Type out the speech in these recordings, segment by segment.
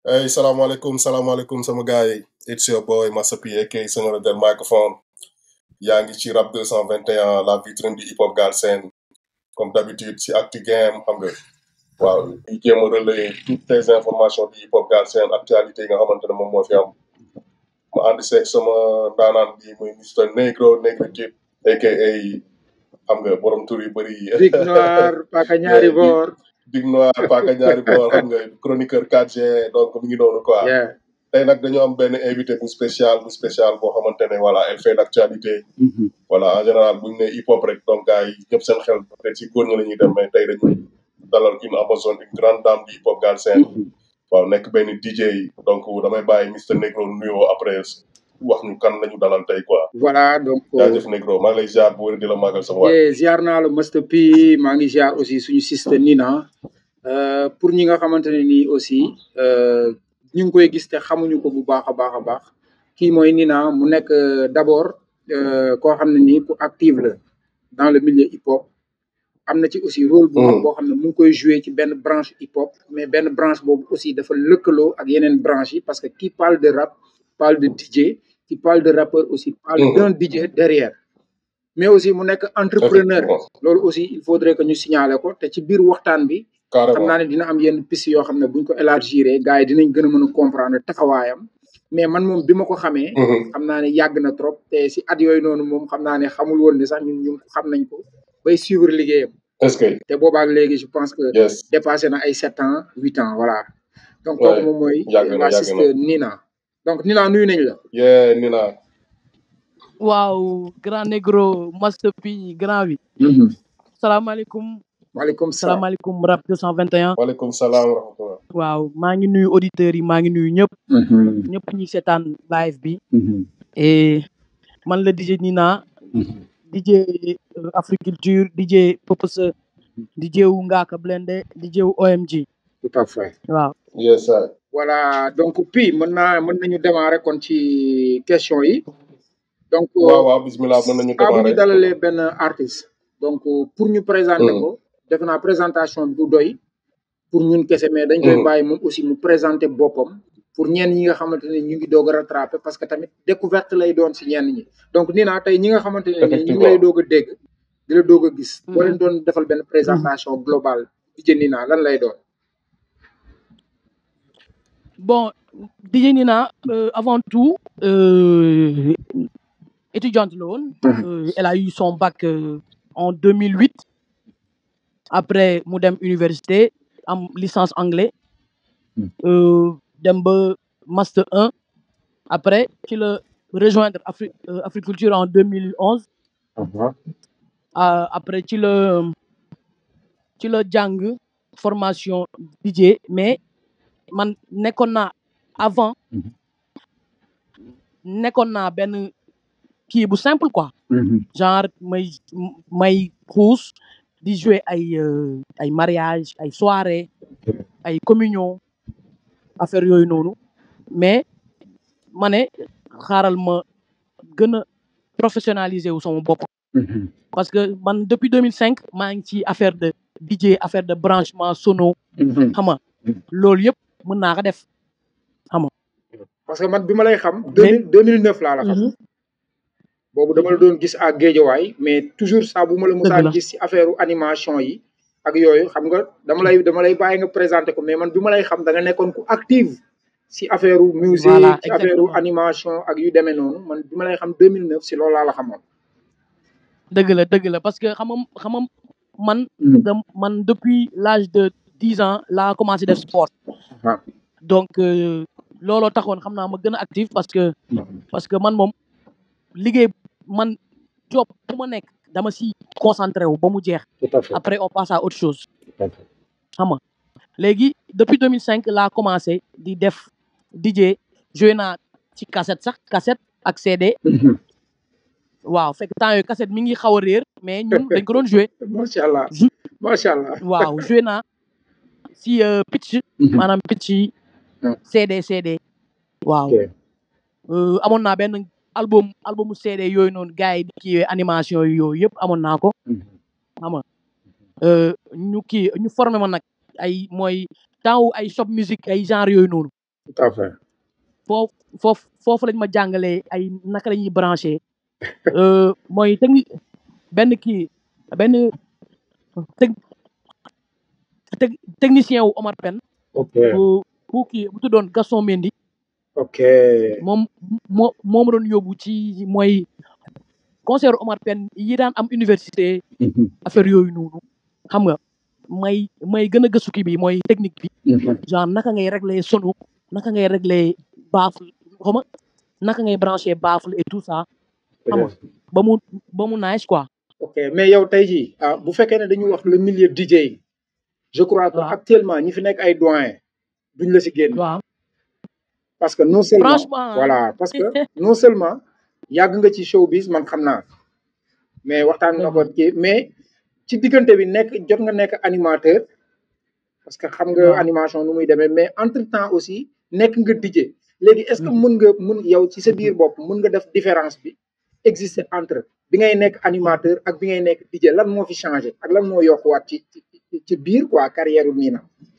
Hey, salaamaaleykum salaamaaleykum sama gars yi it's your boy Massa P aka Senghor del microphone yaa ngi ci rap 221 la vitrine du hip hop Galsen comme d'habitude ci Actu Game xam nga waaw di jéem a relayer toutes les informations du hip hop Galsen actualité yi nga xamante ne moom moo fi am ma ànd seeg sama ndaanaan bi muy Mr Negro Negritude aka xam nga borom tur yu bëri yi Big Noir Paka ñaari Big boor Big Noir Paka ñaari boor xam nga chroniqueur 4G donc mi ngi noonu quoi yeah tey nag dañoo am benn invité bu spécial bu spécial boo xamante ne voilà elle fait l'actualité Mhm. voilà en général bu ñu nee hip hop rek donc gars yi ñëpp seen xel peut-être si góor ñi la ñuy dem mais tey dañu dalal une amazone une grande dame du hip hop Galsen Mhm. waaw nekk benn DJ donc damay bàyyi Mr Negro nuyoo après wax ñu kan lañu dalal tey quoi voilà donc jaajëf Negro maa ngi lay ziar bu wér di la màggal sama waay yeah, ziar naa la Master P maa ngi ziar aussi suñu sister Nina Euh, pour ñi nga xamante ne nii aussi euh, ñu ngi koy gis te xamuñu ko bu baax a baax a baax kii mooy Nina mu nekk euh, d'abord euh, koo xam ne nii ku active la dans le milieu hip hop am na ci aussi rôle bu mag Mhm. boo xam ne mu ngi koy jouer ci benn branche hip hop mais benn branche boobu aussi dafa lëkkaloo ak yeneen branche yi parce que qui parle de rap parle de DJ qui parle de rappeur aussi parle Mhm. d'un DJ derrière mais aussi mu nekk entrepreneur effectivement loolu aussi il faudrait que ñu signaler ko te ci biir waxtaan bi xam carrément naa ne dina am yenn piste yoo xam ne buñ ko élargir gars yi dinañ gën a mën a comprendre taxawaayam mais man moom bi ma ko xamee Mhm. xam naa ne yàgg na trop te si at yooyu noonu moom xam naa ne xamul woon ne sax ñun ñu xam nañ ko bay suivre liggéeyam est-ce que te boobaak léegi je pense que yes dépassé na ay sept ans huit ans voilà donc Ouais. kooku moom mooy yàgg na la yàgg na sister Nina donc Nina nuyu nañ la yeah Nina waaw grand négro master P grand bi salaamaaleykum waaleykum salaam salaamaaleykum rap 221 waaleykum salaam wa rahmatullah waaw maa ngi nuyu auditeurs yi maa ngi nuyu ñëpp Mhm. ñëpp ñi seetaan live bi Mhm. et man la DJ Nina Mhm. DJ euh, Africulture DJ Popose DJ wu Ngaaka Blindé DJ wu OMG tout à fait waaw yes sir voilà donc puis mën naa mën nañu démarrer kon ci question yi donc waaw waaw bismillah mën nañu saa bu ñu démarrer dalalee benn artiste donc pour ñu présenter Mhm. ko defe naa présentation bi du doy pour ñun kese mais dañ koy Mhm. bàyyi moom aussi mu présenter boppam pour ñenn ñi nga xamante ne ñu ngi doog a rattraper parce que tamit découverte lay doon si ñenn ñi donc nii naa tey ñi nga xamante ne nii ñu ngi lay effectivement doog a dégg di la doog a gis boo leen Mhm. doon defal benn Mhm. présentation globale di jë nii naa lan lay doon bon DJ Nina euh, avant tout euh, étudiante la woon Mhm. Euh, elle a eu son bac euh, en 2008 après mu dem université am licence anglais euh, dem ba master 1 après ci la rejoindre Afri euh, Africulture en 2011 Mhm. Euh, après ci la ci la jàng formation DJ mais man nekkoon naa avant Mhm. nekkoon naa benn kii bu simple quoi Mhm. genre may may xuus di jouer ay euh, ay mariage ay soirée ay communion affaire yooyu noonu mais ma ne xaaral ma gën a professionnaliser wu sama bopp Mhm. parce que man depuis 2005 maa ngi ci affaire de DJ affaire de branchement sono Mhm. xam nga loolu yëpp mën naa ko def xam nga parce que man bi ma lay xam deux mais mille deux mille neuf laa la xam Mhm. boobu dama la doon gis ak géejawaay mais toujours saa bu ma la dëgg musaan la gis ci affaire animation yi ak yooyu xam nga dama lay dama lay bàyyi nga présenté ko mais man bi ma lay xam da nga nekkoon ku active si affaire voilà musique si affaire exactement animation ak yu demee noonu man bi ma lay xam 2009 si loolu laa la xamoon. dëgg la dëgg la parce que xam nga xam nga man Mhm. da man depuis l'âge de dix ans laa commencé def sport waaw. donc euh, looloo taxoon xam naa ma gën a active parce que parce que man moom liggéey man job bu ma nekk dama si concentré wu ba mu jeex tout à fait après on passe à autre chose tout à fait. xam nga léegi depuis 2005 laa commencé di def DJ joué naa ci cassette sax cassette ak CD Mhm. waaw fekk temps yooyu cassette mi ngi xaw a réer mais ñun dañ ko doon joué macha allah jou macha allah. waaw joué naa si euh, pitch Mhm. maanaam pitch yi Mhm. CD CD waaw ok euh, amoon naa benn album albumu CD yooyu noonu gars yi di kii animation yi yooyu yëpp amoon naa ko Mhm. xam nga euh, ñu kii ñu formé ma nag ay mooy temps wu ay shop musique ay genre yooyu noonu tout à fait foofu foofu foofu lañ ma jàngalee ay naka la ñuy branché euh, mooy techni benn kii benn tec tec- technicien wu Omar Pène ok bu bu kii bu tuddoon Gaston Mendy ok moom moo moo ma doon yóbbu ci mooy concert Omar Pène yi daan am université Mhm, affaire yooyu noonu xam nga may may gën a gëstu kii bi mooy technique bi mhm. genre naka ngay régler sono naka ngay régler baffle xama naka ngay brancher baffle et tout ça xam nga ba mu ba mu nice quoi ok mais yow tey jii ah bu fekkee ne dañu wax le milieu DJ je crois que waaw actuellement ñi fi nekk ay doyen duñ la si génn waaw parce que non seulement franchement voilà parce que non seulement yàgg nga ci showbiz man xam naa mais waxtaan na ko kii mais ci diggante bi nekk jot nga nekk animateur parce que xam nga waaw animation nu muy demee mais entre temps aussi nekk nga DJ léegi est-ce que mën nga mën yow ci sa biir bopp mën nga def différence bi exister entre bi ngay nekk animateur ak bi ngay nekk DJ lan moo fi changé ak lan moo yokkuwaat ci ci ci- ci biir quoi carrière Nina.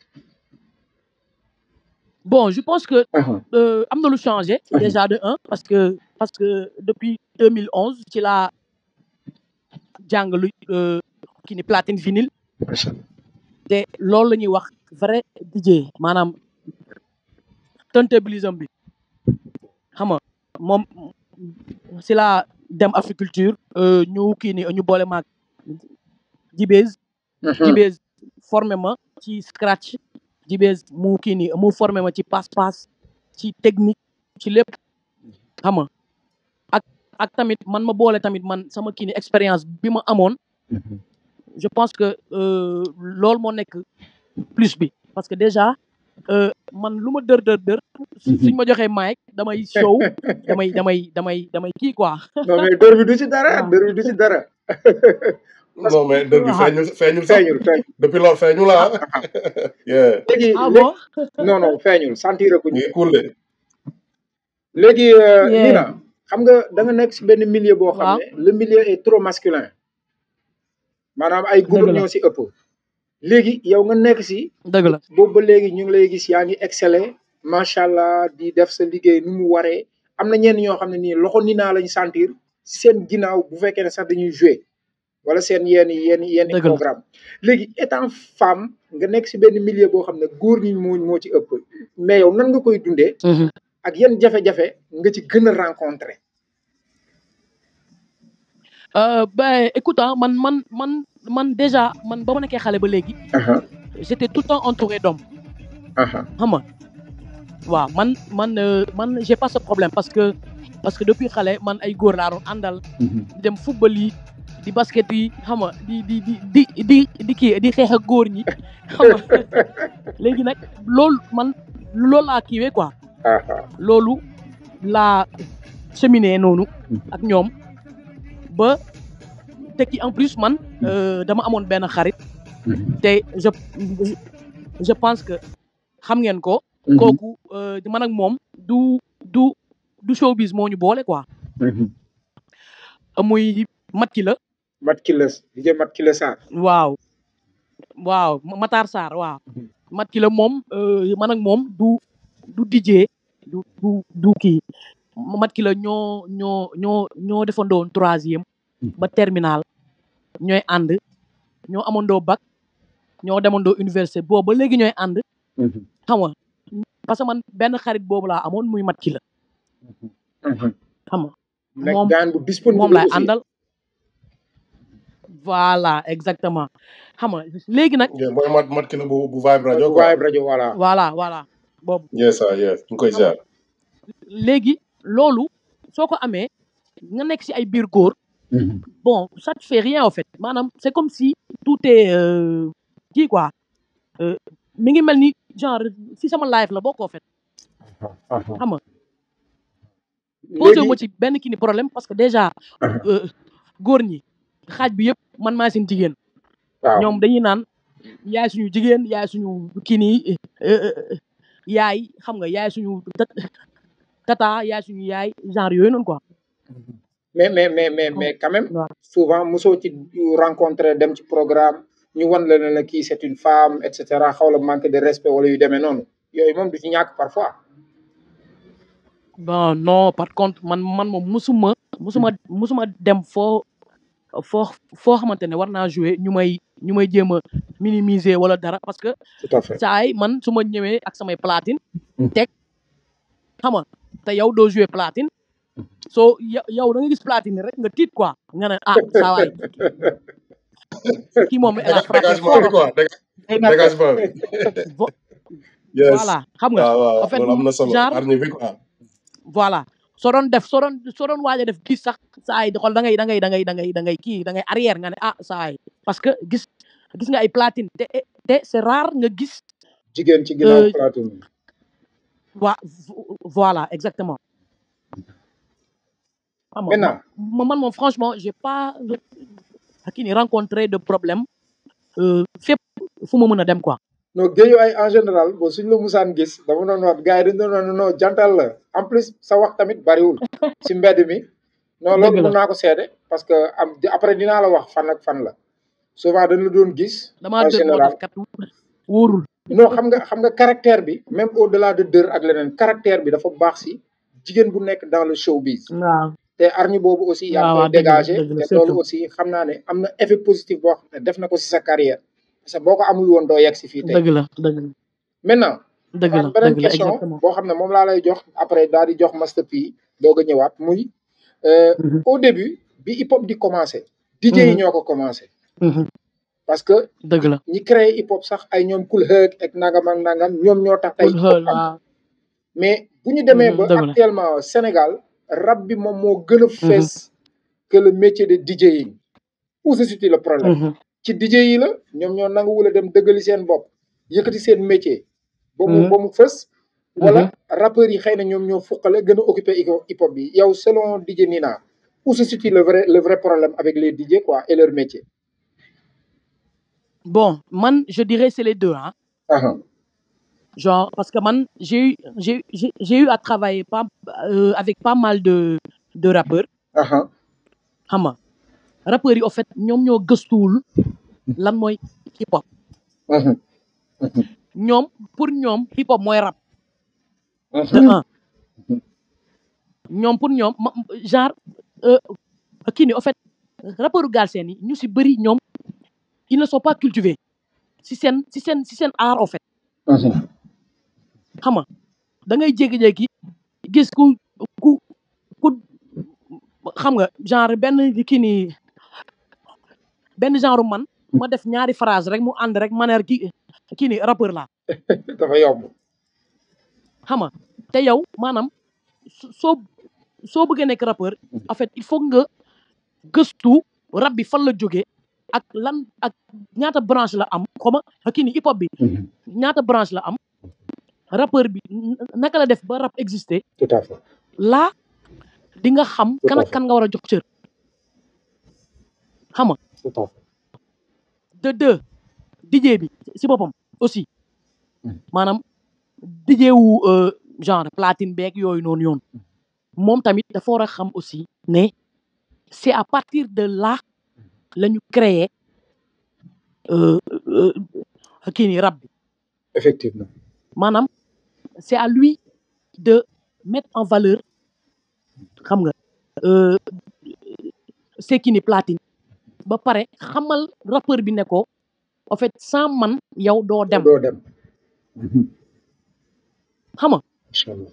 bon je pense que Aha, euh, am na lu changé aha, déjà de un parce que parce que depuis 2011 ci laa jàng lu euh, kii ni platine vinyle macha Allah. te loolu la ñuy wax vrai DJ maanaam turntablisme bi xam nga moom si laa dem Africulture euh, ñu kii ni ñu boole maag Jibez Mhm, Jibez formé ma ci scratch Jibez mu kii ni mu formé ma ci passe-passe ci technique ci lépp xam nga ak ak tamit man ma boole tamit man sama kii ni expérience bi ma amoon mhm. je pense que euh, loolu moo nekk plus bi parce que déjà euh, man lu ma dër dër dër su- suñ ma joxee mic damay show damay damay damay damay kii quoi non mais dër bi du ci dara waaw dër bi du ci dara parce non mais dër bi waaw feeñul feeñul sax feeñul feeñul depuis loolu feeñul ah yeah léegi ah léegi bon non non feeñul sentir ko mu ñu ngi cool de léegi euh, yeah Nina xam nga da nga nekk si benn milieu boo xam waaw ne le milieu est trop masculin maanaam ay góor dëgg la ñoo si ëpp léegi yow nga nekk si dëgg la boobu ba léegi ñu ngi lay gis yaa ngi exceller macha allah di def sa liggéey nu mu waree am na ñenn ñoo xam ne nii loxo Nina lañ sentir si seen ginnaaw bu fekkee ne sax dañuy jouer wala seen yenn yenn yenn dëgg la programme léegi étant femme nga nekk si benn milieu boo xam ne góor ñi moo moo ci ëpp mais yow nan nga koy dundee Mhm. ak yan jafe-jafe nga ci gën a rencontrer. Euh, ben écoute ah man man man man déjà man ba ma nekkee xale ba léegi Aha, j'étais tout le temps entouré d'hommes aha, xam nga waaw man man euh, man j'ai pas ce problème parce que parce que depuis xale man ay góor laa doon àndal mhm. di dem football yi di basket yi xam nga di di di di di di kii di xeex ak góor ñi xam nga léegi nag loolu man loolu laa kiiwee quoi Aha, loolu laa cheminé noonu ak ñoom ba tekki en plus man euh, dama amoon benn xarit mhm, te je je pense que xam ngeen ko mhm, kooku euh, man ak moom du du du showbiz moo ñu boole quoi mhm. muy mat ki la Mat Kiles DJ Mat Kiles Sarr. waaw waaw Matar Sarr waaw mat ki la moom euh, man ak moom du du DJ du du du kii mat ki la ñoo ñoo ñoo ñoo defandoon troisième ba terminal ñooy ànd ñoo amandoo bac ñoo demandoo université boobu ba léegi ñooy ànd Mhm, xam nga parce que man benn xarit boobu laa amoon muy mat ki la mhm. xam nga nekk moom gaan bu disponible moom laay aussi. àndal voilà exactement xam nga léegi nag yeah mooy mat mat ki la bu bu vibe rajo bu quoi Vibe rajo voilà. voilà voilà boobu yes ah yes ñu ngi koy xam nga ziar léegi loolu soo ko amee nga nekk si ay biir góor Mhm, bon ça te fait rien en fait maanaam c'est comme si tout est euh, kii quoi euh, mi ngi mel ni genre si sama life la bokk en fait aha. xam nga posé wu ma léegi ci benn kii ni problème parce que déjà aha, euh, góor ñi xaaj bi yëpp man maa seen jigéen waaw ñoom dañuy naan yaay suñu jigéen yaay suñu kii nii euh, euh, yaay xam nga yaay suñu tat- tata yaay suñu yaay genre yooyu noonu quoi mais mais mais mais xam mais quand même waaw souvent mosoo ci rencontrer dem ci programme ñu wan la ne la kii c'est une femme et cetera xaw la manque de respect wala yu demee noonu yooyu moom du ci ñàkk parfois. bon non par contre man man moom musuma musuma musuma dem foo foo foo xamante ne war naa jouer ñu may ñu may jéem a minimiser wala dara parce que tout à fait saay man su ma ñëwee ak samay platine Mhm. teg xam nga te yow doo jouer platine soo yo- yow da nga gis platine rek nga tiit quoi nga ne ah saa waay kii moom elle a frappé dégagement fort bi en quoi fait dég- dégagement bi Vo- yes voilà xam nga waaw waaw en fait loolu am na solo genre hargne bi quoi voilà soo doon def soo doon soo doon waaj a def gis sax saa yi di xool da ngay da ngay da ngay da ngay da ngay kii da ngay arrière nga ne ah saa yi parce que gis gis nga ay platine te te c'est rare nga gis jigéen ci ginnaaw euh, platine bi wa- vo- voilà exactement xam nga maintenant ma man moom franchement j'ai pas kii ni rencontré de problème euh, fépp fu ma mën a dem quoi non géeju ay en général bon suñ la musaan gis dama doon wax gars yi dañ doon wax non jantal la en plus sa wax tamit bariwul si mbedd mi non dëgg loolu la mun naa ko seede parce que am après dinaa la wax fan ak fan la souvent dañ la doon gis damaa en dër moo général tax kat wóorul non xam nga xam nga caractère bi même au delà de dër ak leneen caractère bi dafa baax si jigéen bu nekk dans le showbiz waaw te arñi boobu aussi yaa ngi waaw koy waaw dëgg la dégagé dëgg la te loolu surtout aussi xam naa ne am na effet positif boo xam ne def na ko si sa carrière parce que boo ko amul woon doo yegg si fii tey dëgg la dëgg la maintenant dëgg dafa la am beneen dëgg la question exactement boo xam ne moom laa lay jox après daal di jox Master P doog a ñëwaat muy euh, Mhm, au début bi hip hop di commencé DJ yi mhm, ñoo ko commencé mhm. parce que dëgg la ñi créé hip hop sax ay ñoom Kool Herc ak nangam ak nangam ñoom ñoo tax tey Cool hip hop Herc am waaw mais bu ñu demee Mhm, ba dëgg la actuellement Sénégal rap bi moom moo gën a Mhm, fees que le métier de DJing où se situe le problème mhm, ci DJ yi la ñoom ñoo nanguwul a dem dëggali seen bopp yëkkati seen métier ba mu mhm, ba mu fës wala mhm. rappeurs yi xëy na ñoom ñoo fuqale gën a occupé hip hop bi yow selon DJ Nina où se situe le vrai le vrai problème avec les DJ quoi et leur métier bon man je dirais c'est les deux hein aha genre parce que man j'ai eu j'ai j'ai j'ai eu à travailler pas euh, avec pas mal de de rappeurs aha xam nga rappeurs yi au fait ñoom ñoo gëstuwul lan mooy hip hop mhm, mhm, ñoom pour ñoom hip hop mooy rap de mhm, un ñoom pour ñoom ma- genre euh, kii ni au fait rappeurs Galsen yi ñu si bëri ñoom ils ne sont pas cultivés si seen si seen si seen art au fait mhm. xam nga da ngay jékki-jékki gis ku ku ku xam nga genre benn kii ni benn genre man ma def ñaari phrase rek mu ànd rek ma ne kii kii ni rappeur la dafa yomb xam nga te yow maanaam so- soo soo bëggee nekk rappeur en fait il faut nga gëstu rap bi fan la jógee ak lan ak ñaata branche la am xoma kii ni hip hop bi Mhm, ñaata branche la am rappeur bi n- naka la def ba rap exister tout à fait là di nga xam tout kan à ak fait kan nga war a jox cër xam nga tout à fait de deux DJ bi si boppam aussi Mhm, maanaam DJ wu euh, genre platine beeg yooyu noonu yoon moom tamit dafa war a xam aussi ne c'est à partir de là la ñu créer euh, euh, kii ni rap bi effectivement maanaam c'est à lui de mettre en valeur xam nga euh, c'est kii ni platine ba pare xamal rappeur bi ne ko en fait sans man yow doo dem doo dem Mhm, xam nga incha allah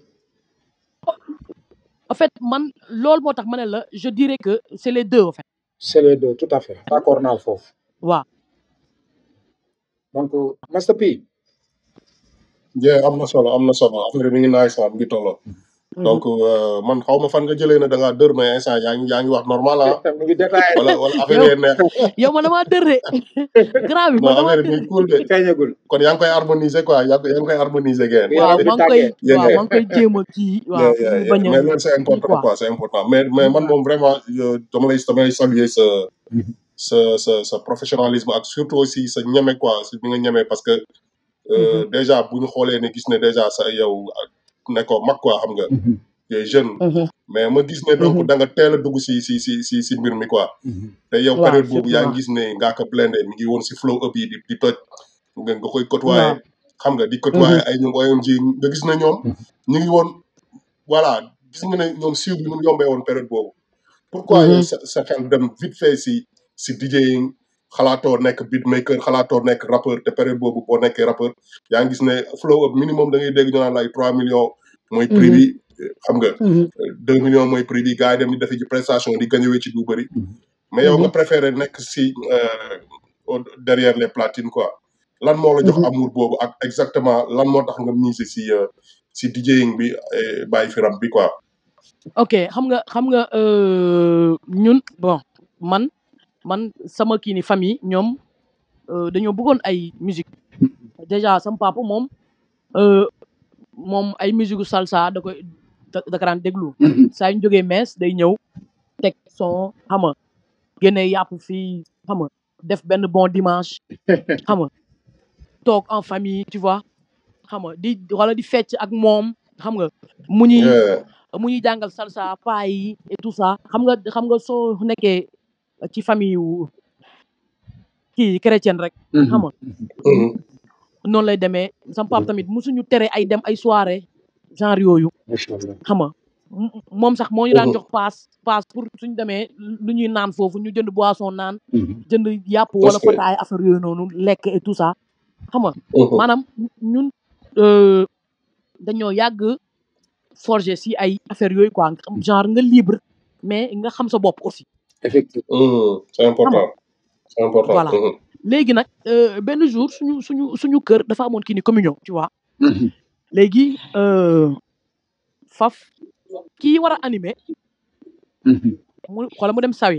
en fait man loolu moo tax ma ne la je dirais que c'est les deux en fait c'est les deux tout à fait d'accord naa foofu waaw donc Master P yeah am na solo am na solo affaire bi mi ngi naay sama mi ngi tolloo donc euh, man xaw ma fan nga jëlee ne da ngaa dër mais instant yaa ngi yaa ngi wax normal ah mu ngi détaillé wala wala affaire yow yee neex yow man damaa dër de grand bi non man damaa affaire bi dër mi ngi cool de feeñagul kon yaa ngi koy harmoniser quoi yaa ngi yaa ngi koy harmoniser geen bi waaw affaire bi maa ngi koy tàggee yeah waaw yeah maa ngi koy jéem a kii waaw yeah pour yeah mu yeah bañ a mais loolu c'est kii important quoi quoi c'est important mais mais man waaw moom vraiment euh, dama lay dama lay saluer sa Mhm, sa sa sa professionnalisme ak surtout aussi sa ñeme quoi si bi nga ñeme parce que euh, Mhm, déjà bu ñu xoolee ne gis ne déjà sa yow ne ko mag quoi xam nga mhm, yooyu jeune mhm, mais ma gis ne donc mhm. da nga teel a dugg si si si si si mbir mi quoi mhm. te yow waaw période boobu surtout yaa waaw ngi gis ne ngaa ko blendé mi ngi woon si flow up yi di di toj nga nga koy waaw côtoyer xam nga di mhm, côtoyer ay ñoom OMG nga gis ne ñoom Mhm. ñu ngi woon voilà gis nga ne ñoom siiw bi nu mu yombee woon période boobu pourquoi yow sa sa xel dem vite fait si si DJing xalaatoo nekk beatmaker xalaatoo nekk rappeur te période boobu boo nekkee rappeur yaa ngi gis ne flow up minimum da ngay dégg ñu naan la ay 3 millions mooy prix bi xam nga 2 millions mooy prix bi gars yi dem di defi ci prestation di gagné ci lu bëri mais yow nga préféré nekk si euh, au- derrière les platines quoi lan moo la jox amour boobu ak exactement lan moo tax nga miser si euh, si DJing bi eh, bàyyi fi rap bi quoi ok xam nga xam nga euh, ñun bon man man sama kii ni famille ñoom euh, dañoo bëggoon ay musique déjà sama papa moom euh, moom ay musique gu salsa da koy da da ko daan déglu saa yu ñu jógee mees day ñëw teg son xam nga génne yàpp fii xam nga def benn bon dimanche xam nga toog en famille tu vois xam nga di wala di fecc ak moom xam nga mu ñuy Yeah. mu ñuy jàngal salsa paa yi et tout ça xam nga xam nga soo nekkee ci famille wu kii chrétienne rek xam nga Mhm. noonu lay demee sama papa tamit musuñu tere ay dem ay soirée genre yooyu xam nga m- moom sax moo ñu daan Mhm. jox paas paas pour suñu demee lu ñuy naan foofu ñu jënd boisson naan jënd yàpp wala Parce que- fataay affaire yooyu noonu lekk et tout ça xam nga Mhm. maanaam ñun euh, dañoo yàgg forger si ay affaire yooyu quoi genre nga libre mais nga xam sa bopp aussi effectivement Mhm. c'est important c'est important Voilà. Mhm. léegi nag euh, benn jour suñu suñu suñu kër dafa amoon kii ni communion tu vois léegi euh, faf kii war a animé mu xoola mu dem sawi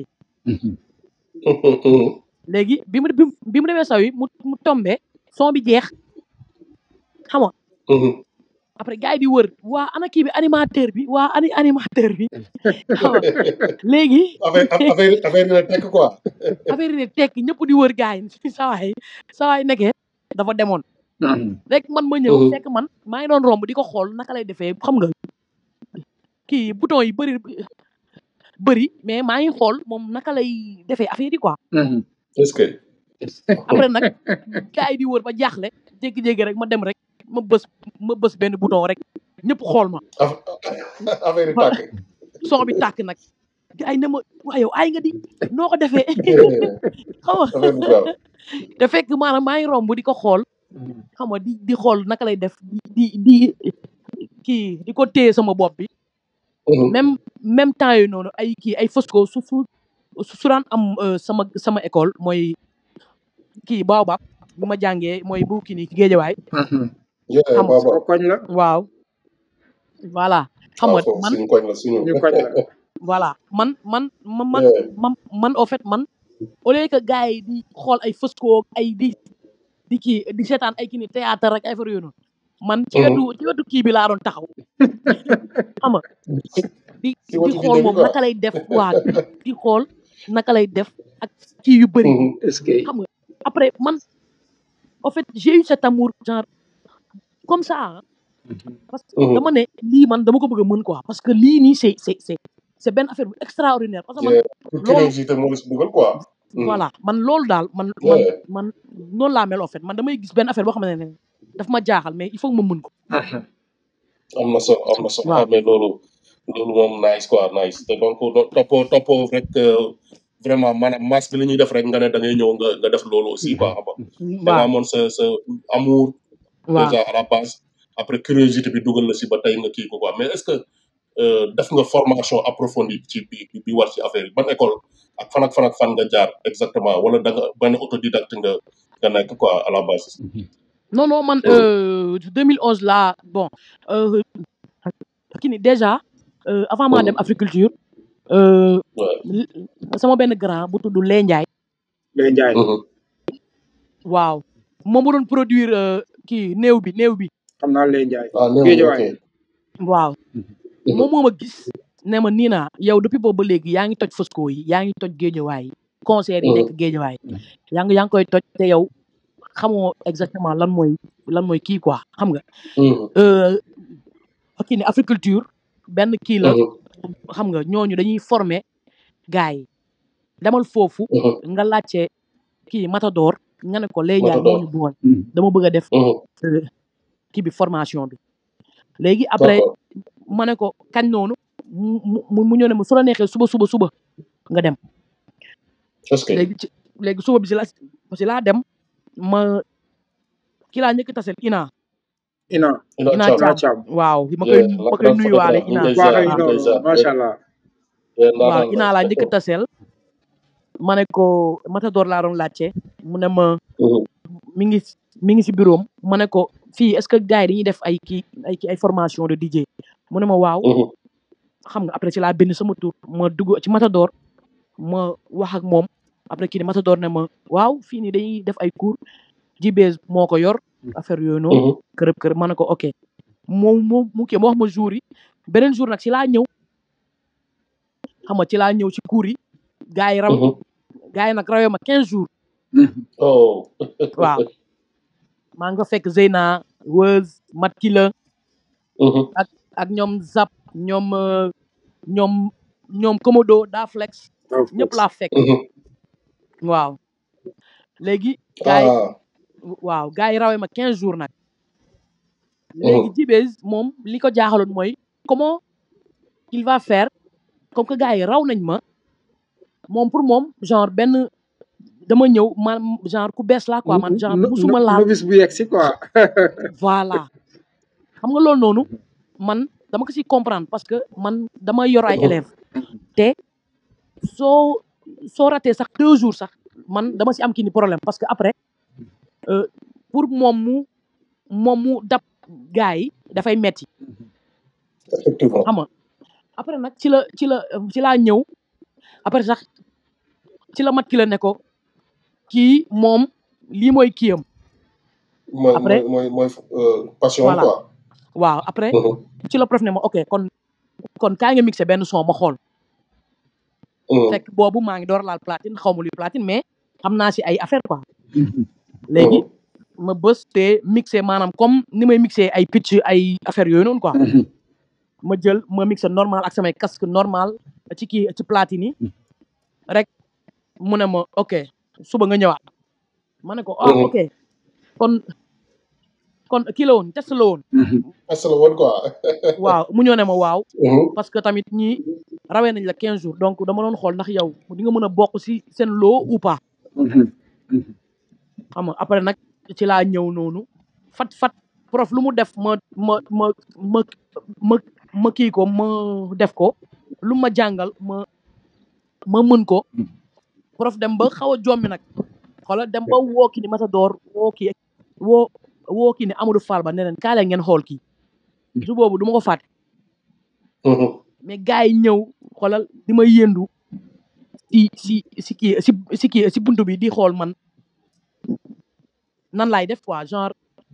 Mhm. léegi bi mu bi mu bi mu demee sawi mu mu tombé son bi jeex xam nga Mhm. après gars yi di wër waa ana kii bi animateur bi waa ani animateur bi xam nga léegi affaire affaire affaire dina tekk quoi affaire yi ne tekk ñëpp di wër gars yi sawaay sawaay nekkee dafa demoon rek man ma ñëw Mhm. fekk man maa ngi doon romb di ko xool naka lay defee xam nga kii bouton yi bëri bëri mais maa ngi xool moom naka lay defee affaire yi quoi est-ce que après nag gars yi di wër ba jaaxle jékki-jékki rek ma dem rek ma bës ma bës benn bouton rek ñëpp xool ma aff- affaire yi tàkk son bi tàkk nag gars yi ne ma waa yow ay nga di noo ko defee xam nga affaire bu gaaw te fekk maanaam maa ngi romb di ko xool xam nga di di xool naka lay def di di di kii di ko téye sama bopp bi Mhm. même même temps yooyu noonu ay kii ay fosco su su su daan am euh, sama sama école mooy kii baobab bu ma jàngee mooy bu kii nii géejawaay yeah xam nga baba sama koñ la waaw voilà xam waaw nga foofu man suñu koñ la suñu ñu koñ la voilà man man man man Yeah. man man au fait man au lieu que gars yi di xool ay fosco ay di di kii di seetaan ay kii ni théâtre rek ay affaire yooyu noonu man ci Mhm. wetu ci wetu kii bi laa doon taxaw xam nga di ci di wetu xool DJ bi moom quoi naka lay def waa di xool naka lay def ak kii yu bëri Mhm. est-ce que xam nga après man en fait j'ai eu cet amour genre comme ça hein, parce que Mhm. dama ne lii man dama ko bëgg a mën quoi parce que lii nii c'est c'est c'est c'est benn affaire bu extraordinaire parce que man Yeah. pour loolu curiosité moo la si dugal quoi Mhm. voilà man loolu daal man man Yeah. man noonu laa mel en fait man damay gis benn affaire boo xamante ne daf ma jaaxal mais il faut que ma mën ko am na solo am na solo waaw ah mais loolu loolu moom nice quoi nice te donc do- toppoo toppoo rek euh, vraiment maanaam masse bi li ñuy def rek nga ne da ngay ñëw nga nga def loolu aussi quoi xam nga da nga waaw amoon sa sa amour waaw déjà à la base après curiosité bi dugal la si ba tey nga kii ko quoi mais est-ce que euh, def nga formation approfondie ci bi bi bi war ci affaire yi ban école ak fan ak fan ak fan nga jaar exactement wala da nga benn autodidacte nga nga nekk quoi à la base. non non man euh, 2011 là bon euh, kii ni déjà euh, avant maa dem agriculture euh, Ouais. l- sama benn grand bu tudd Lee Ndiaye lay njaay Mhm. waaw moom mu doon produire euh, kii néew bi néew bi xam naa lay njaay ah néew Géejawaay. ok. waaw Mhm. moom moo ma gis ne ma nii naa yow depuis boobu ba léegi yaa ngi toj Fosco yi yaa ngi toj géejawaay yi concert yi nekk géejawaay yaa ngi yaa ngi koy toj te yow xamoo exactement lan mooy lan mooy kii quoi xam nga Mhm. euh, kii ni agriculture benn kii la Mhm. xam nga ñooñu dañuy former gars yi demal foofu Mhm. nga laajte kii Matador nga ne ko Lay Ndiaye moo Matador. ñu bool dama bëgg a def Mhm. euh, kii bi formation bi léegi après d'accord ma ne ko kañ noonu mu mu mu ñëw ne ma su la neexee suba suba suba nga dem est-ce que léegi ci léegi suba bi si la si laa dem ma ki laa njëkk a tasel ina ina ina ina Thiam Ina Thiam Thiam waaw ma koy Yeah, ma la koy grande nuyuwaale photographe, ina ñu ngi waa koy kay ziar, waaw ñu ngi koy noonu ziar. macha allah Yeah, waaw ndaanaan la. ina laa njëkk a tasel ma ne ko Matador laa doon laajte mu ne ma Mhm. mi ngi mi ngi si bureau am ma ne ko fii est-ce que gars yi dañuy def ay kii ay kii ay formation de DJ mu ne ma waaw Mhm. xam nga après ci laa bind sama tur ma dugg ci Matador ma wax ak moom après kii ni Matador ne ma waaw fii nii dañuy def ay cours Jibez moo ko yor affaire yooyu noonu Mhm. kërëb kërëb ma ne ko ok mu mu mu kii ma wax ma jour yi beneen jour nag ci laa ñëw xam nga ci laa ñëw ci cours yi gars yi raw Mhm. gars yi nag rawee ma 15 jours Oh. waaw maa nga fekk Zeyna Weuz Mat Kila Mhm. ak ak ñoom Zap ñoom euh, ñoom ñoom Komodo Daflex ñëpp laa fekk Mhm. waaw léegi gars yi Ah. waaw gars yi rawee ma 15 jours nag léegi Jibez moom li ko jaaxaloon mooy comment il va faire comme que gars yi raw nañ ma moom pour moom genre benn dama ñëw man genre ku bees laa quoi man genre musuma laal novice bu yegg si quoi voilà xam nga loolu noonu man dama ko si comprendre parce que man dama yor ay élèves te soo soo ratee sax deux jours sax man dama si am kii ni problème parce que après euh, pour moom mu moom mu dab gars yi dafay metti Effectivement. xam nga après nag ci la ci la ci laa ñëw après sax ci la mat ki la ne ko kii moom lii mooy kiyam mooy Après- mooy mooy mooy euh, passion Voilà. quoi. waaw après Mhm. ci la prof ne ma ok kon kon kaa nga mixé benn son ma xool Mhm. fekk boobu maa ngi door laal platine xaw ma luy platine mais xam naa si ay affaire quoi léegi ma bës te mixé maanaam comme ni may mixé ay pitch ay affaire yooyu noonu quoi ma jël ma mixé normal ak samay casque normal ci kii ci platine yi rek mu ne ma ok suba nga ñëwaat ma ne ko ah Mhm. ok kon kon kii la woon test la woon Est-ce la woon quoi. waaw mu ñëw ne ma waaw Mhm. parce que tamit ñi rawee nañ la 15 jours donc dama doon xool ndax yow di nga mën a bokk si seen loo ou pas xam nga après nag ci laa ñëw noonu fat fat prof lu mu def ma ma ma ma ma ma kii ko ma def ko lu ma jàngal ma ma mën ko prof dem ba xaw a jommi nag xoola dem ba woo ki ni Matador woo kii woo woo kii ni Amadou Fall ba ne leen kaa leen ngeen xool kii su boobu du ma ko fàtte Mhm. mais gars yi ñëw xoolal di ma yëndu si si si kii si si kii si buntu bi di xool man nan laay def quoi genre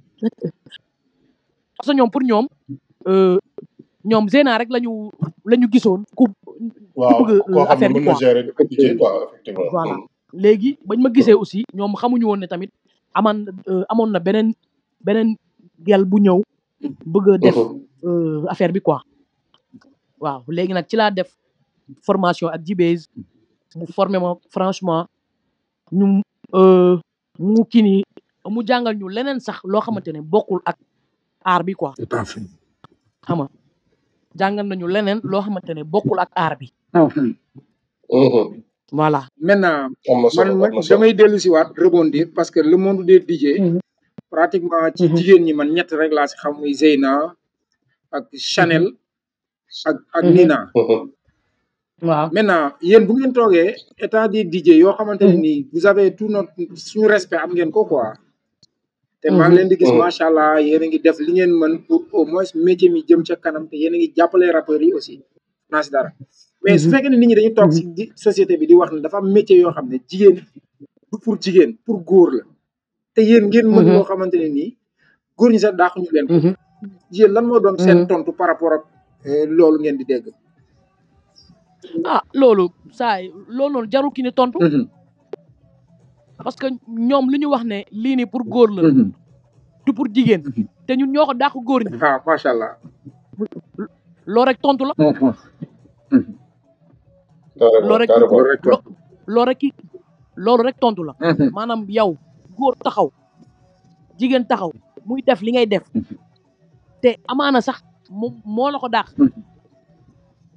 parce que ñoom pour ñoom euh, ñoom Zena rek lañu la ñu gisoon ku waaw bëgg, euh, koo xam ne affaire bi mën na quoi. gérer DJ quoi effectivement. Voilà. Mhm. léegi bañ ma gisee aussi ñoom xamuñu woon ne tamit aman euh, amoon na beneen beneen gel bu ñëw bëgg a def Mhm. euh, affaire bi quoi waaw léegi nag ci laa def formation ak Jibez mu formé ma franchement ñu euh, mu kii ni mu jàngal ñu leneen sax loo xamante ne bokkul ak aar bi quoi xam nga jàngal nañu leneen loo xamante ne bokkul ak aar bi Mhm. voilà maintenant am na solo man am na man solo. damay dellu si waat rebondir parce que le monde des DJ Mhm. pratiquement ci Mhm. jigéen ñi man ñett rek laa si xam muy Zeyna ak Chanel ak ak Mhm. Nina Mhm. waaw maintenant yéen bu ngeen toogee état des DJ yoo xamante ne Mhm. nii vous avez tout notre suñu respect am ngeen ko quoi te maa ngi Mhm. leen di gis Mhm. macha allah yéen a ngi def li ngeen mën pour au moins métier mi jëm ca kanam te yéen a ngi jàppale rappeurs yi aussi naa si dara mais su Mhm. fekkee ne nit ñi dañu toog si di société bi di wax ne dafa am métier yoo xam ne jigéen du pour jigéen pour góor la te yéen ngeen mën Mhm. loo xamante ne nii góor ñi sax daaxuñu leen ko Mhm. yéen lan moo doon seen Mhm. tontu par rapport ak euh, loolu ngeen di dégg ah loolu saa yi loolu noonu jarul ki ni tontu Mhm. parce que ñoom li ñu wax ne lii nii pour góor la Mhm. du pour jigéen Mhm. te ñun ñoo ko dàq góor ñi ah macha allah loolu rek tontu la Mhm. carrément loolu rek carrément. loolu rek lo- loolu rek ki loolu rek tontu la Mhm. maanaam yow góor taxaw jigéen taxaw muy def li ngay def te amaana sax moom moo la ko dàq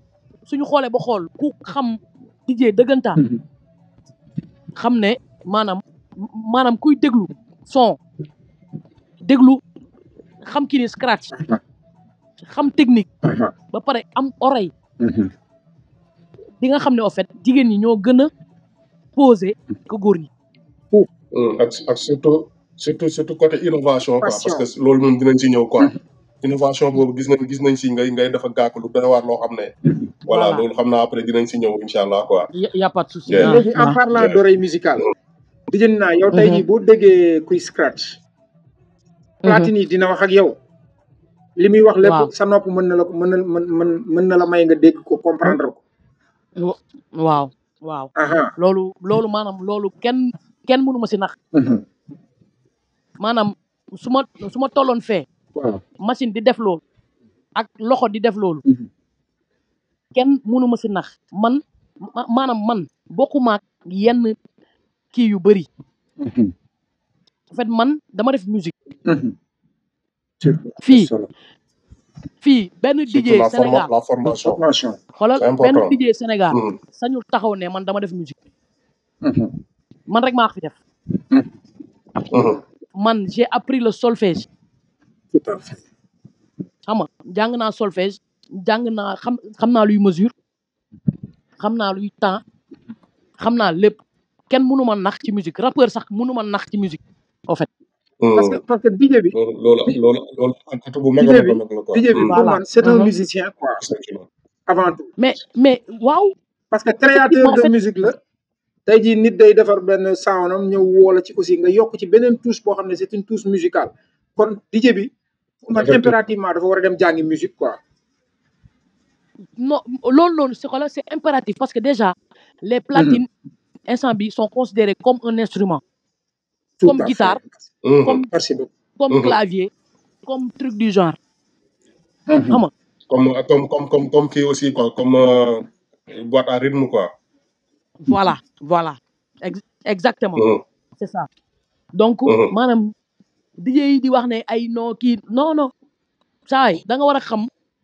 suñu xoolee ba xool ku xam DJ dëggantaan xam ne maanaam maanaam kuy déglu son déglu xam kii ni scratch xam technique ba pare am oreille di nga xam ne en fait jigéen ñi ñoo gën a posé que góor ñi Mm, ak ak surtout surtout surtout côté innovation quoi Passion. parce que loolu moom dinañ ci ñëw quoi innovation boobu gis nañ gis nañ si ngay ngay dafa gàkk lu doy waar loo xam ne voilà Voilà. loolu xam naa après dinañ si ñëw incha allah quoi y y a pas de souci Yeah. ah, léegi en ah. parlant Yeah. d'oreille musicale dijën naa yow tey Mhm. jii boo déggee kuy scratch platine yi dina wax ak yow li muy wax lépp Waaw. sa nopp mën na la ko mën na mën mën mën na la may nga dégg ko comprendre ko Wa- waaw waaw aha loolu loolu maanaam loolu kenn kenn mënu ma si nax maanaam su ma su ma tolloon fee waaw machine di def loolu ak loxo di def loolu Mhm. kenn mënu ma si nax man ma- maanaam man bokkuma ak yenn kii yu bëri en fait man dama def musique fii fii benn surtout DJ la forma Sénégal la formation formation xoolal c'est benn important. DJ Sénégal Mm, sañul taxaw ne man dama def musique man rek maa ko fi def mhm. man j'ai appris le solfège tout à fait xam nga jàng naa solfège jàng naa xam xam naa luy mesure xam naa luy temps xam naa lépp kenn mënu ma nax ci musique rappeur sax mënu ma nax ci musique en fait parce que Mm. parce que DJ bi loolu loolu loolu loolu ak bu mag a DJ mag bi a mag la quoi DJ bi Mm, pour Voilà. man c'est un Mhm. musicien quoi effectivement. avant tout mais mais waaw parce que créateur Effectivement, en de fait- musique la tey jii nit day defar benn soundam ñëw woola ci aussi nga yokk ci beneen touche boo xam ne c'est une touche musicale kon DJ bi pour man Effectivement. impérativement dafa war a dem jàngi musique quoi non loolu noonu c'est quoi c'est impératif parce que déjà les platines instant bi sont considérées comme un instrument Tout Comme à fait. guitare. Mhm. comme merci beaucoup comme Mhm. clavier comme truc du genre Mhm. xam nga comme comme comme comme comme kii aussi quoi comme euh, boîte à rythme quoi. voilà voilà Ex- exactement Mhm. c'est ça donc Mhm. maanaam DJ yi di wax ne ay non kii non non saay da nga war a xam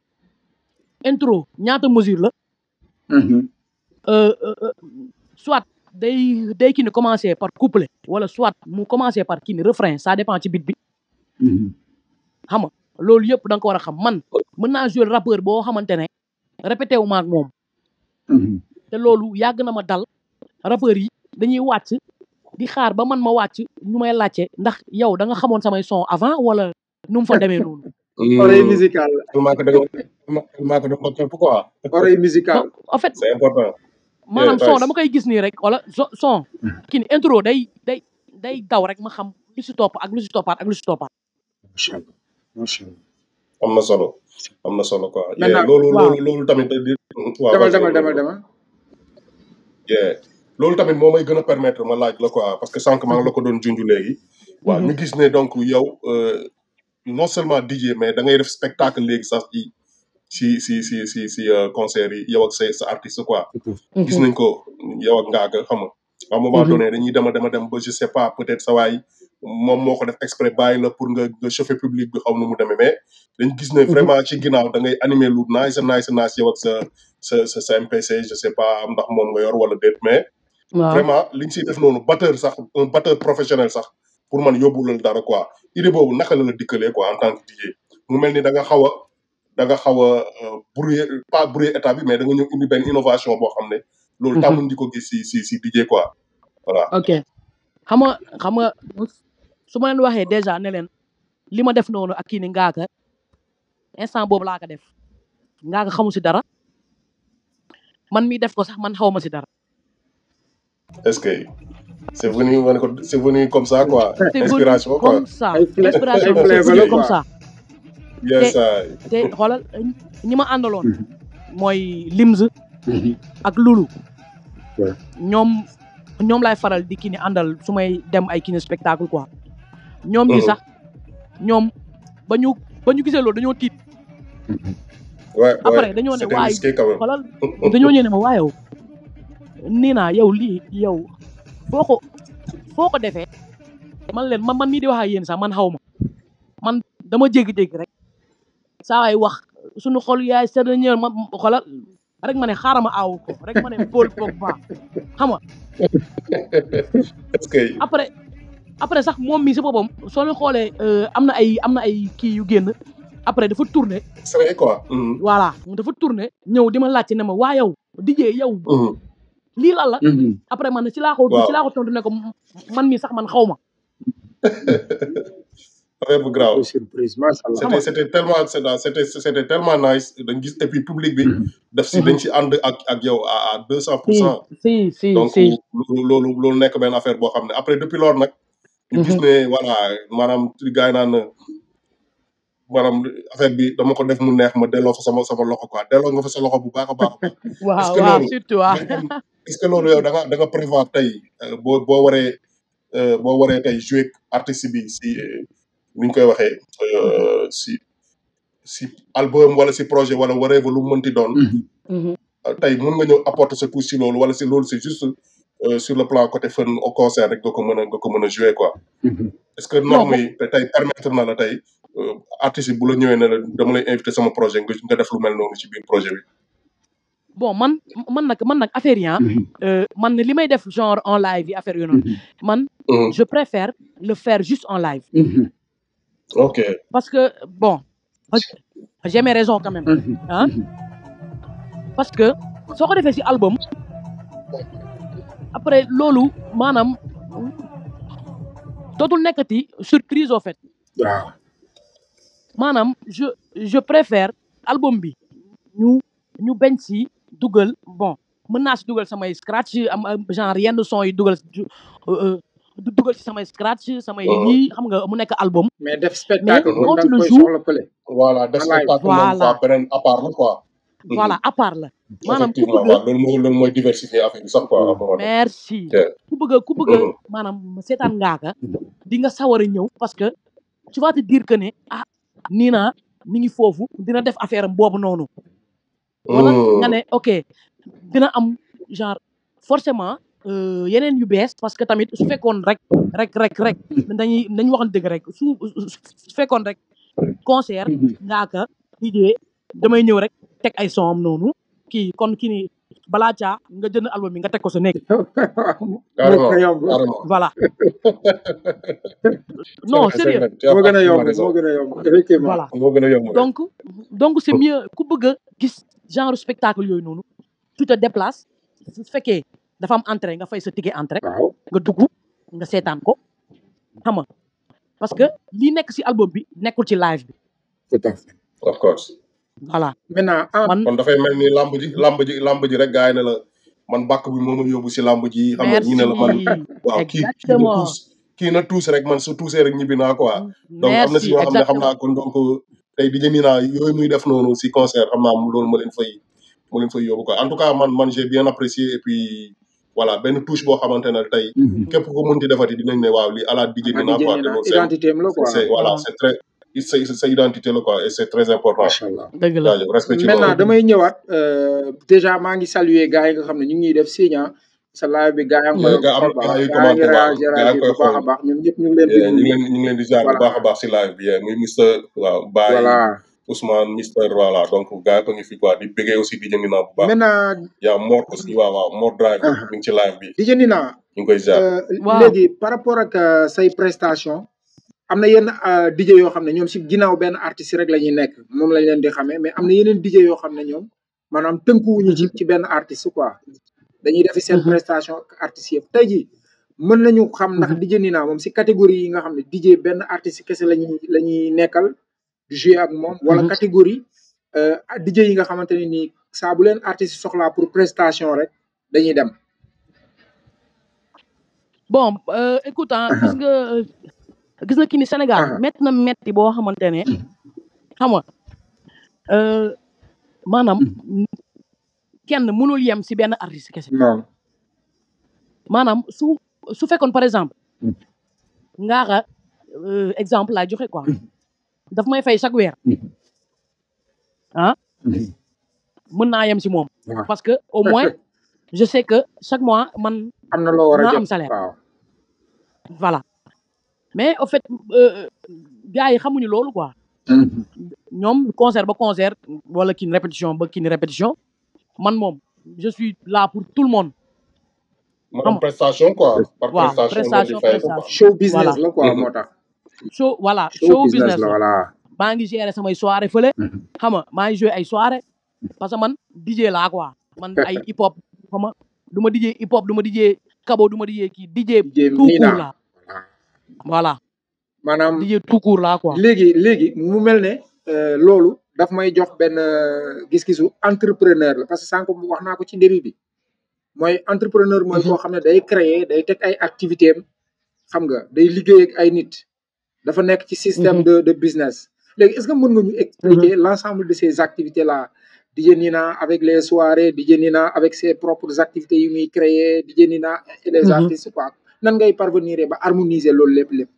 intro ñaata mesure la Mhm. euh, euh, euh, soit day day kii ni commencer par couplet wala soit mu commencer par kii ni refrain ça dépend ci beat bi Mhm. xam nga loolu yëpp da nga ko war a xam man mën naa jouer rappeur boo xamante ne répété wu ma ak moom Mhm. te loolu yàgg na ma dal rappeur yi dañuy wàcc di xaar ba man ma wàcc ñu may laajte ndax yow da nga xamoon samay son avant wala nu mu fa demee noonu oreille musicale la tellement que da nga tellement que da nga képp quoi. oreille musicale en fait c'est important. maanaam Yeah, son nice. dama koy gis nii rek wala so- son kii ni intro day day day daw rek ma xam lu si topp ak lu si toppaat ak lu si toppaat macha allah macha allah am na solo am na solo quoi. Maintenant, yeah, loolu waaw. loolu loolu tamit. di waaw demal vas-y, demal demal loolu- demal yeah. loolu tamit moo may gën a permettre ma laaj la quoi parce que sànq maa ngi la ko doon junj léegi. waaw ñu gis ne donc yow euh, non seulement DJ mais da ngay def spectacle léegi sax ci si si si si si euh, concert yi yow ak sa sa artiste quoi. gis nañ ko yow ak Ngaaka xam nga à un moment Mhm. donné dañuy dem a dem a dem ba je sais pas peut-être sa waay moom moo ko def exprès bàyyi la pour nga nga chauffer public bi xaw nu mu demee mais dañ gis ne vraiment ci ginnaaw da ngay animer lu nice nice nice yow ak sa sa sa sa MPC je sais pas ndax moom nga yor wala déet mais waaw vraiment li ñu siy def noonu batteur sax un batteur professionnel sax pour man yóbbulal dara quoi idée boobu naka la la dikkalee quoi en tant que DJ mu mel ni da nga xaw a da nga xaw a euh, brouiller pas brouiller état bi mais da nga ñëw indi benn innovation boo xam ne loolu Mhm. tàmmuñ di ko gis si si si DJ quoi voilà ok xam nga xam nga su ma leen waxee déjà ne leen li ma def noonu ak kii ni ngaaka instant boobu laa ko def ngaaka xamu si dara man mi def ko sax man xaw ma si dara est-ce que c'est venu ma ne ko c'est venu comme ça quoi c'est venu inspiration quoi comme ça Ay fla- inspiration ay c'est flavor venu la comme quoi. ça yes I te xoolal ñi ma àndaloon mooy Limz ak Lulu Ouais. ñoom ñoom laay faral di kii ni àndal su may dem ay kii ni spectacle quoi ñoom ñi Mhm. sax ñoom ba ñu ba ñu gisee loolu dañoo tiit ouais après ouais dañoo ne c'était waay risqué quand même xoolal dañoo ñëw ne ma waa yow nii naa yow lii yow foo ko foo ko defee man leen man man mii di wax ak yéen sax man xaw ma man dama jéggi-jéggi rek saa waay wax suñu xol yaay sedd ñëw ma xoolal rek ma ne xaaral ma aawu ko rek ma ne Paul Pogba xam nga est-ce que après après sax moom mi si boppam soo leen xoolee euh, am na ay am na ay kii yu génn après dafa tourné c'est quoi. Mhm. voilà dafa tourné ñëw di ma laajte ne ma waa yow dijee yow Mhm. lii lan la Mhm. après man ci laa ko Waaw. ci laa ko tontu ne ko man mi sax man xaw ma affaire bu grave. surprise macha allah. c'était c'était tellement c'était c'était tellement nice dañ gis et puis public bi. daf si dañ si ànd ak ak yow à à deux cent pour si cent. si si donc si loolu loolu loolu nekk benn affaire boo xam ne après depuis loolu nag. ñu gis ne voilà maanaam ci gars yi naan maanaam affaire bi dama ko def mu neex ma delloo fa sama sama loxo quoi delloo nga fa sa loxo bu baax a baax a baax. waaw est-ce que waaw loolu surtout waaw mais kon est-ce que loolu yow da nga da nga prévoir tey euh, boo boo waree euh, boo waree tey jouer ak artiste bi si euh, ni ñu koy waxee euh, si si album wala si projet wala waree ba lu mu mënti doon. Mhm. Mhm. euh, tey mun nga ñëw apporter sa touche si loolu wala si loolu c'est juste euh, sur le plan côté fun au concert rek nga ko mën a nga ko mën a jouer quoi. Mhm. est-ce que non norme bo- yi te tey permettre na la tey euh, artiste bi bu la ñëwee ne la dama lay invité sama projet nga nga def lu mel noonu ci biir projet bi. bon man man nag man nag affaire yi ah, Mhm. euh, man li may def genre en live yi affaire yooyu noonu Mhm. man Mhm. je préfère le faire juste en live Mhm. ok parce que bon j'ai mes raisons quand même Mhm. ah parce que soo ko defee si album après loolu maanaam dootul nekkati surprise au fait waaw. maanaam je je préfère album bi ñu ñu bañ si dugal bon mën naa si dugal samay scratch am am genre yenn son yi dugal ju- euh, euh, du dugal si samay scratch samay Mhm. lii xam nga mu nekk album mais def mais spectacle moom quand da tu nga le koy joues soxla pële. voilà def en live. spectacle moom voilà quoi beneen à part la quoi. Mhm. voilà à part la maanaam ku effectivement bëgg waaw loolu mooy loolu mooy diversifier affaire bi sax quoi à un moment donné. merci Yeah. ku bëgg a ku bëgg a Mhm. maanaam seetaan ngaaka di nga sawar a ñëw parce que tu vas te dire que ne ah nii naa mi ngi foofu dina def affaire am boobu noonu wala nga Mhm. ne ok dina am genre forcément euh, yeneen yu bees parce que tamit su fekkoon rek rek rek rek dañuy dañu waxan dëgg rek su su fekkoon rek concert Mhm. ngaaka idée damay ñëw rek teg ay son am noonu kii kon kii ni balaa caa nga jënd album bi nga teg ko sa néeg moo carrément gën a yomb. carrément. voilà c'est non vrai c'est sérieux vrai tu as moo gën a parfaitement yomb raison. moo gën a yomb effectivement. voilà moo gën a yomb rek. donc donc c'est mieux ku bëgg a gis genre spectacle yooyu noonu tu te déplaces su fekkee dafa am entrée nga fay sa ticket entrée waaw. nga dugg nga seetaan ko xam nga parce que li nekk ci album bi nekkul ci live bi tout à fait. of course. voilà maintenant ah man kon dafay mel ni lamb ji lamb ji lamb ji rek gars yi ne la man bàkk bi moo ma yóbbu si lamb ji xam nga ñi ne la man merci waaw kii kii na exactement tuus kii na tuus rek man su tuusee rek ñibbi naa quoi donc am na si merci ñoo xam ne xam exactement naa kon donc tey di jëndi naa yooyu muy def noonu si concert xam naa loolu ma leen fay ma leen fay yóbbu quoi en tout cas man man j'ai bien apprécié et puis voilà benn touche boo xamante ne tey képp ku ko mënti defati dinañ ne waaw lii ala di jëndi ah naa di quoi jënd te na loolu c'est identité am la quoi. c'est voilà waaw c'est très sa sa identité la quoi et c'est très important macha allah. dëgg la jaajëf respect ci maintenant loolu damay ñëwaat euh, déjà maa ngi saluer gars yi nga xam ne ñu ngi ñuy def signe ah sa live bi gars yi nga koy nga am xool baax gars yi gars yi ngi commenté waaw réagir gars yi réagir koy bu baax a xool baax ñun ñëpp ñu ngi leen di Yeah, ñu ngi nuyu leen ñu ngi leen di jaar bu voilà baax a baax si live bi yeah, muy Mister waaw Baye voilà Ousmane Mister voilà donc gars yi ko ngi fi quoi di bëggee aussi di jëndi naa bu baax maintenant yaa Mor aussi waaw waaw Mor Drive ah, mi ngi ci live bi di jëndi naa ñu ngi koy jaar euh, waaw léegi par rapport ak euh, say prestation am na yenn euh, DJ yoo xam ne ñoom si ginnaaw benn artiste rek la ñuy nekk moom lañ leen di xamee mais am na yeneen DJ yoo xam ne ñoom maanaam tënkuwuñu ci ci benn artiste quoi dañuy defi seen Mhm, prestation ak artistes yëpp tey jii mën nañu xam ndax mhm. DJ Nina moom si catégorie yi nga xam ne DJ benn artiste kese la ñuy la ñuy nekkal di jouer ak moom wala Mhm. catégorie euh, DJ yi nga xamante ne nii saa bu leen artiste soxlaa pour prestation rek dañuy dem. bon euh, écoute ah gis nga gis nga kii ni Sénégal ah métti na métti boo xamante ne xam nga euh, maanaam kenn mënul yem si benn artiste kese non. maanaam su su fekkoon par exemple ngaaka euh, exemple laa joxe quoi daf may fay chaque weer ah mën naa yem si moom waaw parce que au moins je sais que chaque mois man am na loo war a naa jot am salaire waaw. voilà mais au fait euh, gars yi xamuñu loolu quoi ñoom concert ba concert wala kii ni répétition ba kii ni répétition man moom je suis là pour tout le monde maanaam xam prestation quoi par waaw prestation ngeen di prestation fay ko quoi prestation show business voilà la quoi Mhm. moo tax show voilà show show business business la la voilà maa ngi gérer samay soirée fële xam nga maa ngi joué ay soirée parce que man DJ laa quoi man ay hip hop xam nga du ma DJ hip hop du ma DJ kabo du ma DJ kii DJ DJ tout Nina court la voilà maanaam DJ tout court laa quoi léegi léegi mu mel ne euh, loolu daf may jox benn euh, gis-gisu entrepreneur la parce que sànq wax naa ko ci début bi mooy entrepreneur mooy koo xam ne day créer day teg ay activité am xam nga day liggéey ak ay nit dafa nekk ci système Mhm. de de business léegi est-ce que mën nga ñu expliquer l'ensemble de ces activités là DJ Nina avec les soirées DJ Nina avec ses propres activités yu muy créer DJ Nina et les Mhm. artistes quoi nan ngay parvenir ba harmoniser loolu lépp lépp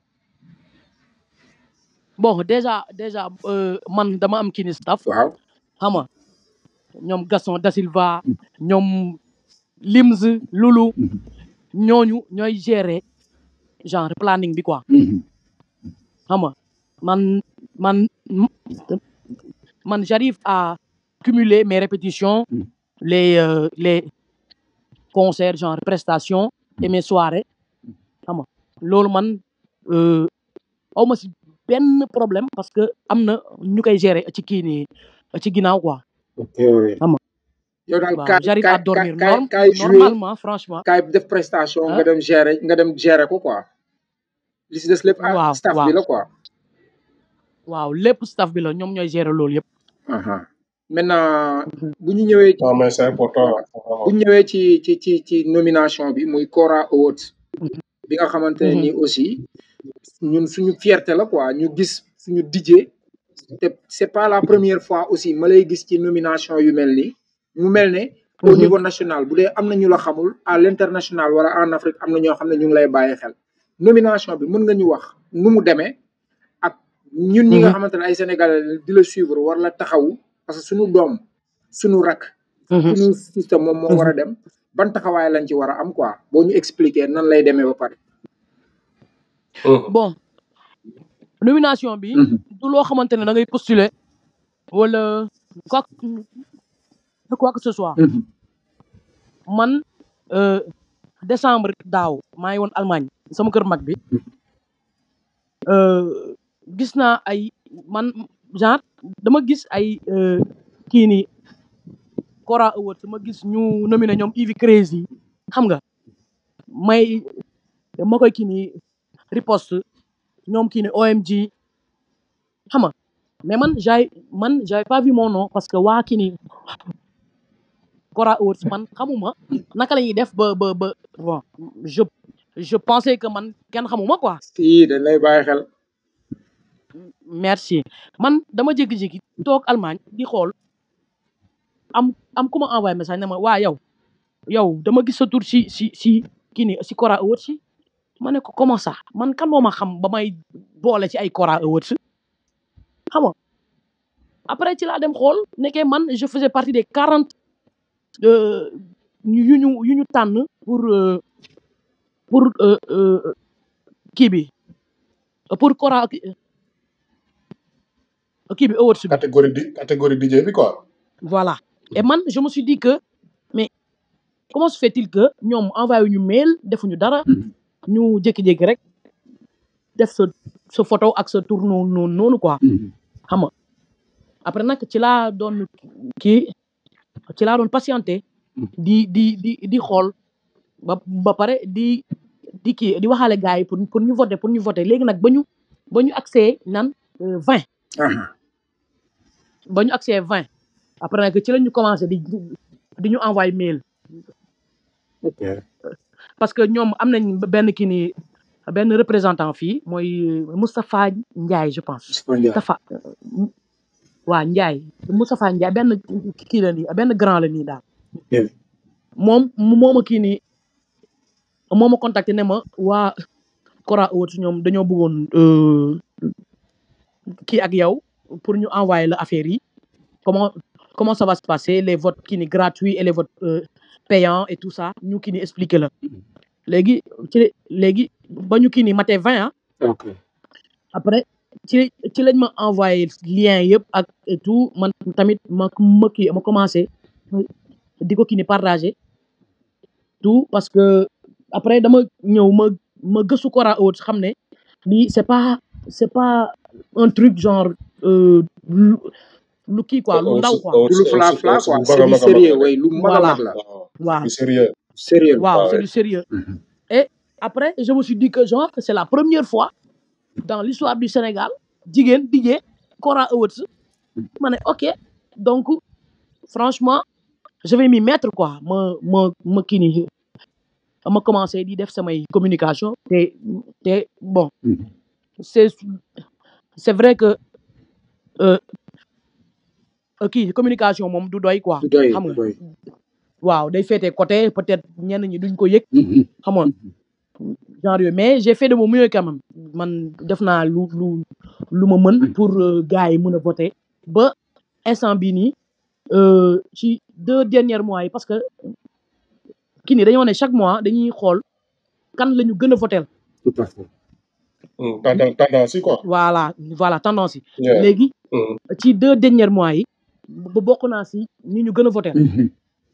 bon déjà déjà euh, man dama am kii ni staff waaw xam nga ñoom Gaston Da Silva ñoom Lims Lulu ñooñu ñooy gérer genre planning bi quoi xam nga man man man j'arrive à cumuler mes répétitions Mm. les euh, les concerts genre prestations et mes soirées xam nga loolu man euh, aw ma si benn problème parce que am na ñu koy gérer ci kii nii ci ginnaaw quoi ok xam nga yow daal waaw kaay j'arrive kaay à dormir kaay norm kaay jouer normalement franchement kaay def prestation ah nga dem gérer nga dem gérer ko quoi li si des lépp ah waaw staff waaw bi la quoi. waaw lépp staff bi la ñoom ñooy gérer loolu yëpp aha maintenant bu ñu ñëwee non mais c'est important bu vraiment ñu ñëwee ci ci ci ci nomination bi muy Kora Awards bi nga xamante ne Mhm. nii aussi ñun suñu fierté la quoi ñu gis suñu DJ te c'est pas la première fois aussi ma lay gis ci nomination yu mel nii mu mel ne au Mhm. niveau national bu dee am na ñu la xamul à l'international wala en Afrique am na ñoo xam ne ñu ngi lay bàyyi xel nomination bi mën nga ñu wax nu mu demee ak ñun ñi nga Mhm. xamante ne ay sénégalais lañ di la suivre war la taxawu parce que suñu doom suñu rak Mhm. suñu système moom moo war a dem ban taxawaay lañ ci war a am quoi boo ñu expliquer nan lay demee ba pare. Mhm. bon nomination bi du loo xamante ne da ngay postuler wala quoi que quoi que ce soit man euh, décembre daaw maa ngi woon Allemagne sama kër mag bi euh, gis naa ay man genre dama gis ay euh, kii ni Kora Awards ma gis ñu nominé ñoom Ivy Crazy xam nga may ma koy kii ni riposte ñoom kii ni OMG xam nga mais man j'avais man j'avais pas vu mon nom parce que waa kii ni Kora Awards man xamuma naka la ñuy def ba ba ba bon je je pensais que man kenn xamuma quoi si dañ lay bàyyi xel. merci man dama jékki-jékki toog Allemagne di xool am am ku ma envoyé message ne ma waa yow yow dama gis sa tur si si si kii ni si Kora Awards si ma ne ko comment ça man kan moo ma xam ba may boole ci ay Kora Awards xam nga après ci laa dem xool nekkee man je faisais partie des quarante yu ñu yu ñu tànn pour euh, pour euh, euh, kii bi pour Kora kii bi awards bi catégorie di catégorie DJ bi quoi voilà et man je me suis dit que mais comment se fait-il que ñoom envoyé ñu mail defuñu dara ñu jékki-jékki rek def sa sa photo ak sa tour noonu noonu noonu quoi xam nga après nag ci laa doon kii ci laa doon patienté di di di di xool ba ba pare di di kii di waxaale gars yi pour pour ñu voter pour ñu voter léegi nag ba ñu ba ñu accès nan vingt aha ba ñu accès vingt après nag ci la ñu commencé di di ñu envoyé mail ok parce que ñoom am nañ benn kii ni benn représentant fii mooy Moustapha Ndiaye je pense Moustapha waa Ndiaye Moustapha Ndiaye benn kii la nii benn grand la nii daal moom moo ma kii nii moo ma contacté ne ma waa Kora Awards ñoom dañoo bëggoon euh, kii ak yow pour ñu envoyer la affaire yi comment comment ça va se passer les votes kii ni gratuits et les votes euh, payants et tout ça ñu kii ni expliquer la léegi ci léegi ba ñu kii ni maté vingt ah ok après ci ci lañ ma envoyé lien yëpp ak et tout man tamit ma ma kii ma commencé di ko kii ni partagé tout parce que après dama ñëw ma ma gëstu Kora Awards xam ne lii c'est pas c'est pas un truc genre euh, lu lu kii quoi lu ndaw quoi du lu fla fla quoi bu c'est mag a du mag a sérieux mag way lu mag a Voilà. mag la waaw waaw du sérieux sérieux waaw Ah c'est ouais. du sérieux Mhm. et après je me suis dit que genre c'est la première fois dans l'histoire du Sénégal jigéen DJ Kora Awards ma ne ok donc franchement je vais m'y mettre quoi ma ma ma kii nii ma commencé di def samay communication te te bon Mhm. c'est c'est vrai que euh, euh, kii communication moom du doy quoi du doy xam du nga doy waaw day féete côté peut-être ñenn ñi duñ ko yëg Mhm. xam nga genre yooyu mais j'ai fait de mon mieux quand même man def naa lu lu lu ma mën pour euh, gars yi mën a voter ba instant bii nii euh, ci deux derniers mois yi parce que kii nii dañoo ne chaque mois dañuy xool kan la ñu gën a voter tout à fait Hmm, tendance tendance yi quoi voilà voilà tendance yi yeah. léegi Hmm. ci deux derniers mois yi ba bokk naa si ñi ñu gën a voter Mhm.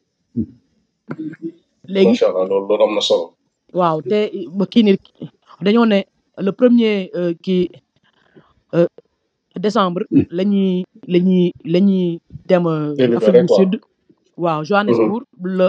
léegi macha allah loolu loolu am na solo waaw te ba kii nii dañoo ne le premier euh, kii euh, décembre la ñuy la ñuy la ñuy dem euh, Délibéré, Afrique du quoi. Sud waaw Johannesburg le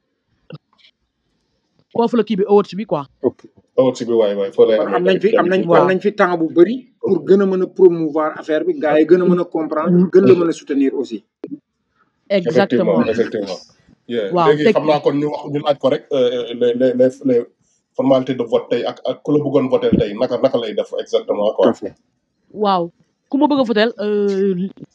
foofu la kii bi awards bi quoi ok awut si bi waay waay foo lay kon am nañ fi am nañ Waaw. am nañ fi temps bu bëri pour gën a mën a promouvoir affaire bi gars yi gën a mën a comprendre gën la mën a soutenir aussi exactement effectivement effectivement yeah. Waaw, léegi teg- xam naa kon ñu wax ñu laaj ko rek euh, les les les les formalités de vote tey ak ak ku la bëggoon voter tey naka naka lay def exactement tout quoi à fait waaw ku ma bëgg a votel euh,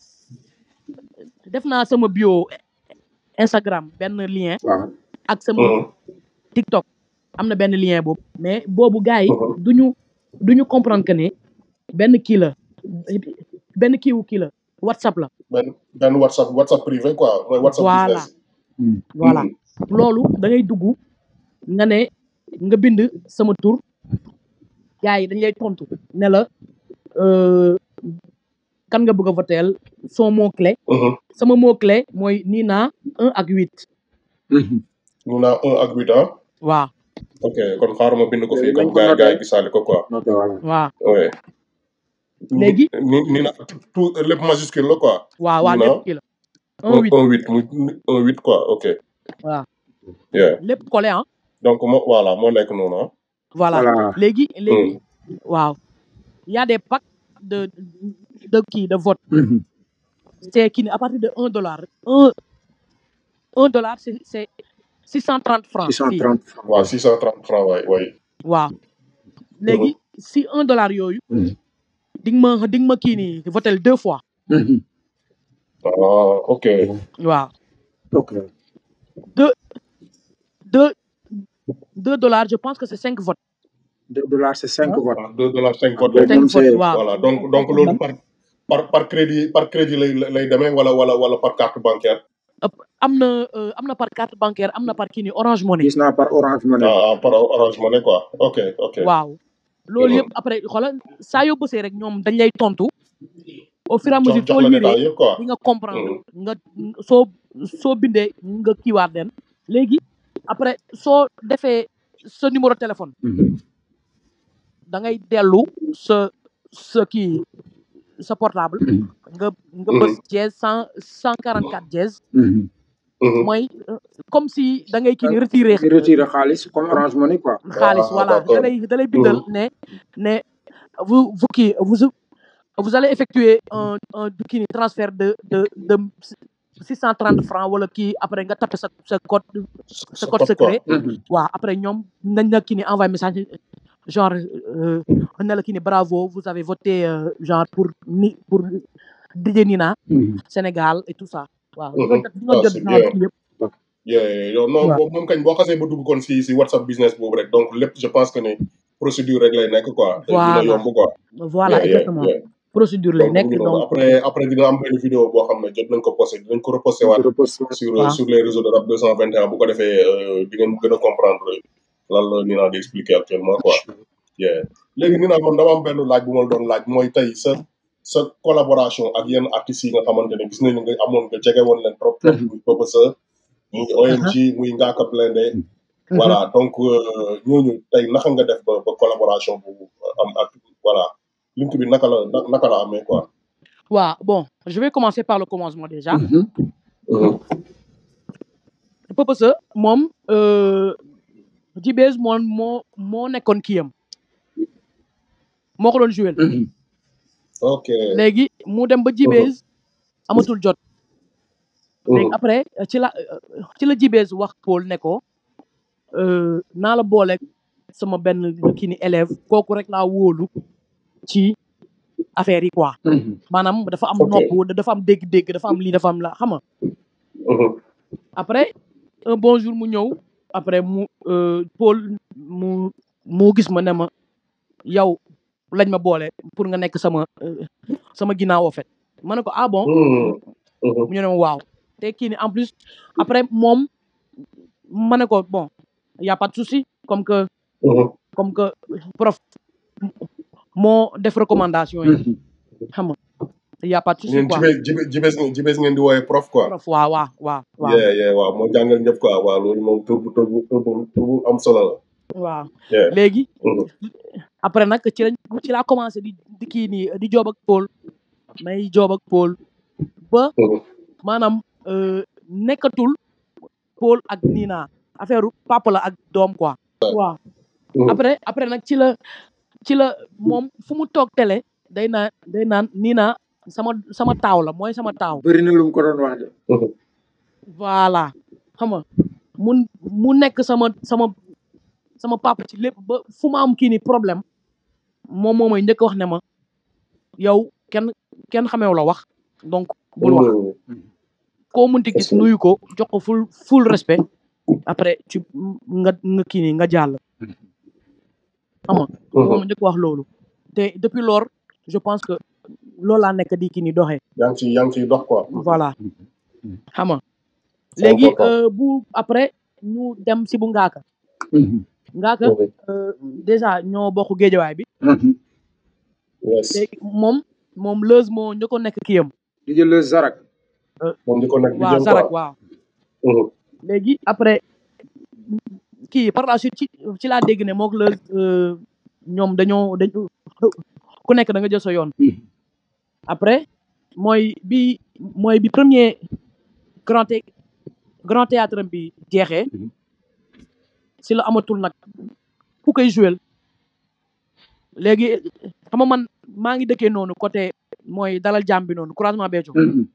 def naa sama bio Instagram benn lien waaw ak sama Mhm. TikTok am na benn lien boobu mais boobu gars yi Mhm. duñu duñu comprendre que ne benn kii la benn kiiwu kii la WhatsApp la benn benn whatsapp whatsapp privé quoi mooy whatsapp Voilà. business Mhm. voilà Mhm. loolu da ngay dugg nga ne nga bind sama tur gars yi dañ lay tontu ne la euh, kan nga bëgg a votel son mot clé Mhm. sama mot clé mooy Nina un ak huit Mhm. ñu naa un ak huit ans waaw ok kon xaaral ma bind ko fii Nañ comme ko gars yi noté. gars yi gisaale ko quoi noté voilà waaw ouais. Léegi? ni ni na tout lépp majuscule la quoi waaw waaw Nina lépp kii la un huit un huit mu un huit quoi ok waaw yeah lépp collé ah donc mo voilà moo nekk noonu ah voilà voilà léegi léegi waaw y a des packs de de kii de vote Mhm. c'est kii ni à partir de un dollar un un dollar c'est c'est six cent trente francs fii 630 francs waaw six cent trente francs waay waay waaw léegi si un dollar yooyu Mhm. di nga ma di nga ma kii nii votel deux fois Mhm. ah ok waaw ok deux deux deux dollars je pense que c'est cinq votes deux dollars c'est cinq votes ah deux dollars cinq votes Boobu lay cinq moom votes c'est waaw voilà donc donc loolu par par par crédit par crédit lay lay demee wala wala wala par carte bancaire am na euh, am na par carte bancaire am na par kii nii Orange Money gis naa par Orange Money ah ah, par Orange Money quoi ok ok waaw loolu Mhm. yëpp après xoolal saa yoo bësee rek ñoom dañ lay tontu au fur et à jox mesure jox soo la liree détail yëpp quoi di nga comprendre nga soo soo bindee nga kiiwaat leen léegi après soo defee sa numéro téléphone Mhm. da ngay dellu sa sa kii sa portable Mhm. nga nga bës dièse cent cent quarante quatre dièse Mhm. Mhm. mooy euh, comme si da ngay kii ni retiré di retirer xaalis comme Orange Money quoi xaalis Ah, voilà d'accord. da lay da lay bindal ne ne vous vous kii vous vous allez effectuer un un kii ni transfert de de de six cent trente francs wala kii après nga tapé sa sa code sa code quoi. secret Mhm. waaw après ñoom nañ la kii ni envoyé message genre euh, ne la kii ni bravo vous avez voté euh, genre pour ni pour DJ Nina Mhm. Sénégal et tout ça waaw Mhm. di nga jot di nga Ah, jot c'est genre bien. kii yëpp yeah yeah, yow non Waaw. boobu moom kañ boo xasee ba dugg kon si si WhatsApp business boobu rek donc lépp je pense que ne procédure rek lay nekk quoi. te Voilà. dina yomb quoi. voilà Yeah, yeah, exactement yeah. procédure lay donc nekk mu ngi noonu. donc après après dina am benn vidéo boo xam ne jot nañ ko posté dinañ ko reposté waat Reposte. sur Waaw. sur les réseaux de rap 221 bu ko defee euh, di ngeen gën a comprendre lan la Nina di expliquer actuellement quoi. yeah léegi Nina man dama am benn laaj bu ma la doon laaj mooy tey sa sa collaboration ak yenn artistes yi nga xamante ne gis nañu nga amoon nga jege woon leen trop trop. Mhm. muy Papa Sa muy OMG muy Ngaaka Blindé voilà donc euh, ñooñu tey naka nga def ba ba collaboration bu am ak voilà link bi naka la na- naka la amee quoi. waaw bon je vais commencer par le commencement déjà Mhm. Purpose moom euh, Djibez moo moo moo nekkoon kiyam moo ko doon joué ok. léegi mu dem ba Djibez amatul jot léegi Mhm. après ci la ci la Djibez wax Paul ne ko euh, naa la boole sama benn kii ni élève kooku rek laa wóolu ci affaire yi quoi maanaam dafa am Ok. nopp dafa am dégg-dégg dafa am lii dafa am la xam nga Mhm. après un bon jour mu ñëw après mu euh, Paul mu mu gis ma ne ma yow lañ ma boole pour nga nekk sama euh, sama ginnaaw en fait ma ne ko ah bon Mhm. Mhm. mu ñu ne ma waaw te kii ni en plus après moom ma ne ko bon y a pas de souci comme que Mhm. comme que prof moo def recommandation yi xam nga y a pas de souci ñun quoi jibes jibes jibes ngeen jibes ngeen di wooye prof quoi. prof waaw waaw waaw waaw yeah yeah waaw moo jàngal ñëpp quoi waaw loolu moom tur bu tur bu tur bu tur bu am solo la. waaw yeah. léegi Mhm. après nag ci lañ ci laa commencé di di kii nii di joob ak Paul may joob ak Paul ba Mhm. maanaam euh, nekkatul Paul ak Nina affaire papa la ak doom quoi. waaw Mhm. après après nag ci la ci la moom fu mu toog télé day naan day naan Nina sama sama taaw la mooy sama taaw. bëri na lu mu ko doon wax de Mhm. voilà xam nga mu mu nekk sama sama sama papa ci lépp ba fu ma am kii ni problème moom moo may njëkk a wax ne ma yow kenn kenn xameew la wax donc bul wax Mhm. koo munti gis Est-ce que- nuyu ko jox ko full full respect après ci nga nga kii ni nga jàll xam nga moom njëkk wax loolu te depuis lors je pense que loolu laa nekk di kii ni doxee yaa ngi ciy yaa ngi ciy dox quoi. voilà xam nga C'est léegi important. euh, bu après ñu dem si bu ngaaka ngaaka Mhm. euh, déjà ñoo bokk géejawaay bi yes léegi moom moom Leuz moo njëkkoon nekk kiyam di jël le zarak moom di ko nekk di waaw jëm Zarak quoi. waaw Mhm. léegi après kii par la suite ci ci laa dégg ne mook Leuz euh, ñoom dañoo dañ ku nekk da nga jël sa yoon après mooy bi mooy bi premier grand thé- grand théâtre am bi jeexee si la amatul nag ku koy jouer léegi xam nga man maa ngi dëkkee noonu côté mooy dalal jàmm bi noonu croisement Béthio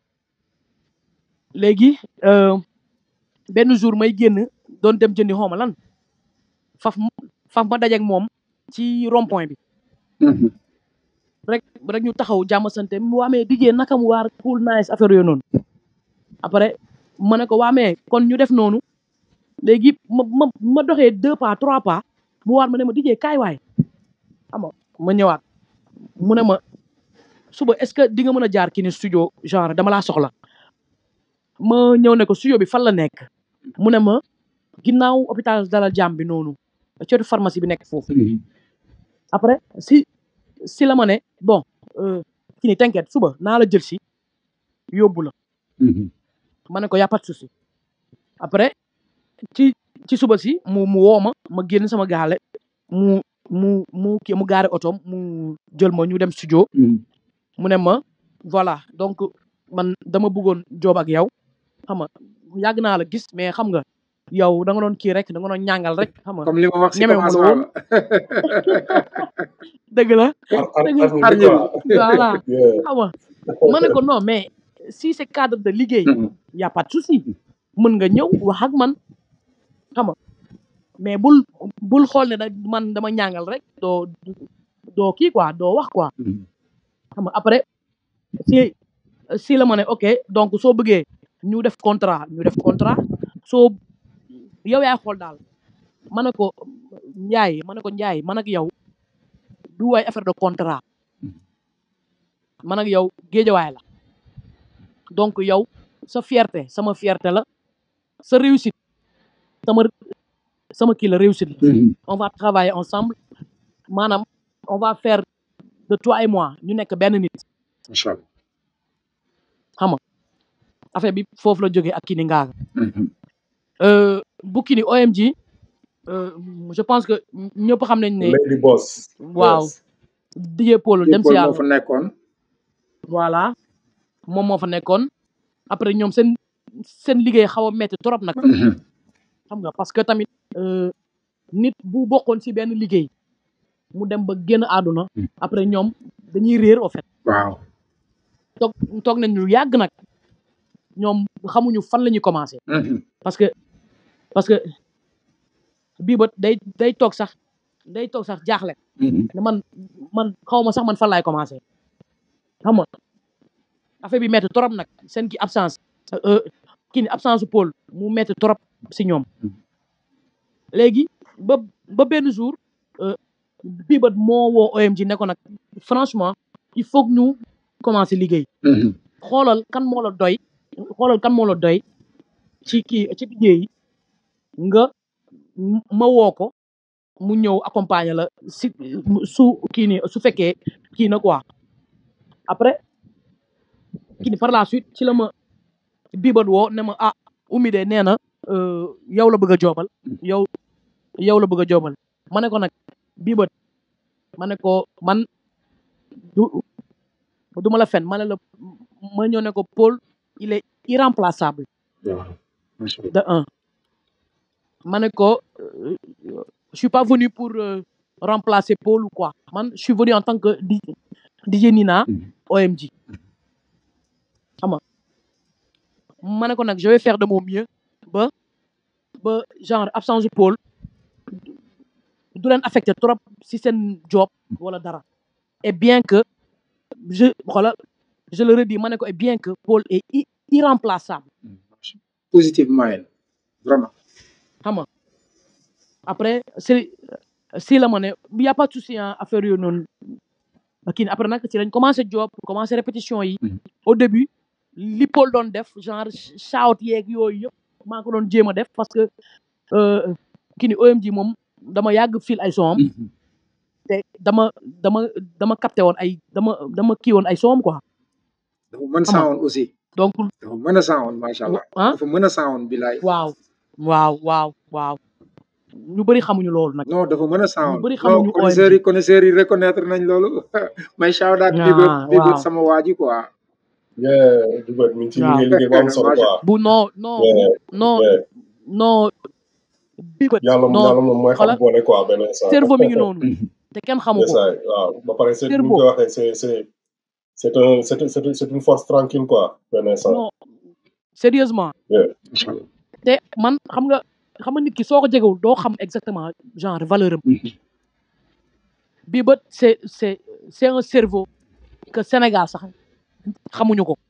léegi euh, benn jour may génn doon dem jëndi xawma lan faf mu- faf ma dajeek moom ci rond point bi rek rek ñu taxaw jàmm sante mu waamee dijee naka mu waar cool nice affaire yooyu noonu après ma ne ko waamee kon ñu def noonu léegi ma ma ma doxee deux pas trois pas mu waat ma ne ma dijee kaay waay xam nga ma ñëwaat mu ne ma suba est-ce que di nga mën a jaar kii ni studio genre dama laa soxla ma ñëw ne ko studio bi fan la nekk mu ne ma ginnaaw hôpital dalal jàmm bi noonu cootu pharmacie bi nekk foofu après si si la ma ne bon euh, kii ni t'inquiète suba naa la jël si yóbbu la ma ne ko y a pas de souci après ci ci suba si mu mu woo ma ma génn sama gaale mu mu mu kii mu gaare otoom mu jël ma ñu dem studio mu ne ma voilà donc man dama bëggoon joob ak yow xam nga yàgg naa la gis mais xam nga yow da nga doon kii rek da nga doon ñàngal rek xam nga comme li ma wax si ñeme wu ma la commencement woon. dëgg la ar ar dëgg ar ar ñu ñëw. quoi. voilà Yeah. xam nga ma ne ko non mais si c'est cadre de liggéey y a pas de souci mën nga ñëw wax ak man xam nga mais bul bul xool ne da man dama ñàngal rek doo doo kii quoi doo wax quoi xam nga après si si la ma ne ok donc soo bëggee ñu def contrat ñu def contrat soo yow yaay xool daal ma ne ko Njaay ma ne ko Njaay man ak yow du waay affaire de contrat man ak yow géejawaay la donc yow sa fierté sama fierté la sa réussite sama sama kii la réussite la on va travailler ensemble maanaam on va faire de toi et moi ñu nekk benn nit macha allah xam nga affaire bi foofu la jógee ak kii ni ngaaga euh, Bukini OMG euh, je pense que ñëpp xam nañ ne Lady Boss. waaw Yes. DJ Paul dem si Paul moo yàlla fa nekkoon voilà moom moo fa nekkoon après ñoom seen seen liggéey xaw a metti trop nag xam nga parce que tamit euh, nit bu bokkoon si benn liggéey mu dem ba génn àdduna après ñoom dañuy réer au fait waaw toog toog nañ lu yàgg nag ñoom xamuñu fan la ñuy commencé parce que parce que bii ba day day toog sax day toog sax jaaxle ne man man xaw ma sax man fan laay commencé xam nga affaire bi metti trop nag seen ki absence euh, kii ni absence su Paul mu metti trop si ñoom léegi ba ba benn jour euh, bii ba moo woo OMG ne ko nag franchement il faut que ñu commencé liggéey xoolal kan moo la doy xoolal kan moo la doy ci kii ci liggéey yi nga m- ma woo ko mu ñëw accompagner la si su kii ni su fekkee kii na quoi après kii ni par la suite ci la ma biibat woo ne ma ah Oumy de nee na euh, yow la bëgg a joobal yow yow la bëgg a joobal ma ne ko nag biibat ma ne ko man du du ma la fen ma ne la ma ñëw ne ko Paul il est irremplaçable de un ma ne ko euh, je suis pas venu pour euh, remplacer Paul ou quoi man je suis venu en tant que di DJ Nina OMG xam nga ma ne ko nag je vais faire de mon mieux ba ba genre absence de Paul du leen affecté trop si seen job wala dara et bien que je voilà je le redis ma ne ko et bien que Paul est i- irremplaçable positivement yéen vraiment xam nga après si si la ma ne y a pas de souci hein, affaire yooyu noonu kii après nag ci lañ commencé job commencé répétition yi au début li Paul doon def genre shout yeeg yooyu yëpp maa ko doon jéem a def parce que euh, kii ni OMG moom dama yàgg fil ay son te dama dama dama capté woon ay dama dama kii woon ay son quoi dafa mën Xam nga. sound aussi donc dafa mën a sound macha allah ah dafa mën a sound bilaay waaw waaw waaw waaw ñu bëri xamuñu loolu nag non dafa mën a sound bëri non xamuñu connaisseurs yi connaisseurs yi reconnaître nañ loolu may shout out Ah, bi bët bi bët waaw. sama waa ji quoi Yeah, du bët mi ngi ci Waaw. liggéey liggéey bu am solo Macha- quoi. bu non non Yeah, non yeah. non bii bët yàlla non yàlla moom mooy xam xoolal boole quoi benn instant. cerveau mi ngi noonu te kenn xamu Yes, ko I- waaw ba pare c'est ni cerveau ñu koy waxee c'est c'est c'est un c'est c'est c'est une force tranquille quoi benn instant. non sérieusement Yeah. macha allah te man xam nga xam nga nit ki soo ko jegewul doo xam exactement genre valeur am bii bët c'est c'est c'est un cerveau que Sénégal sax xamuñu ko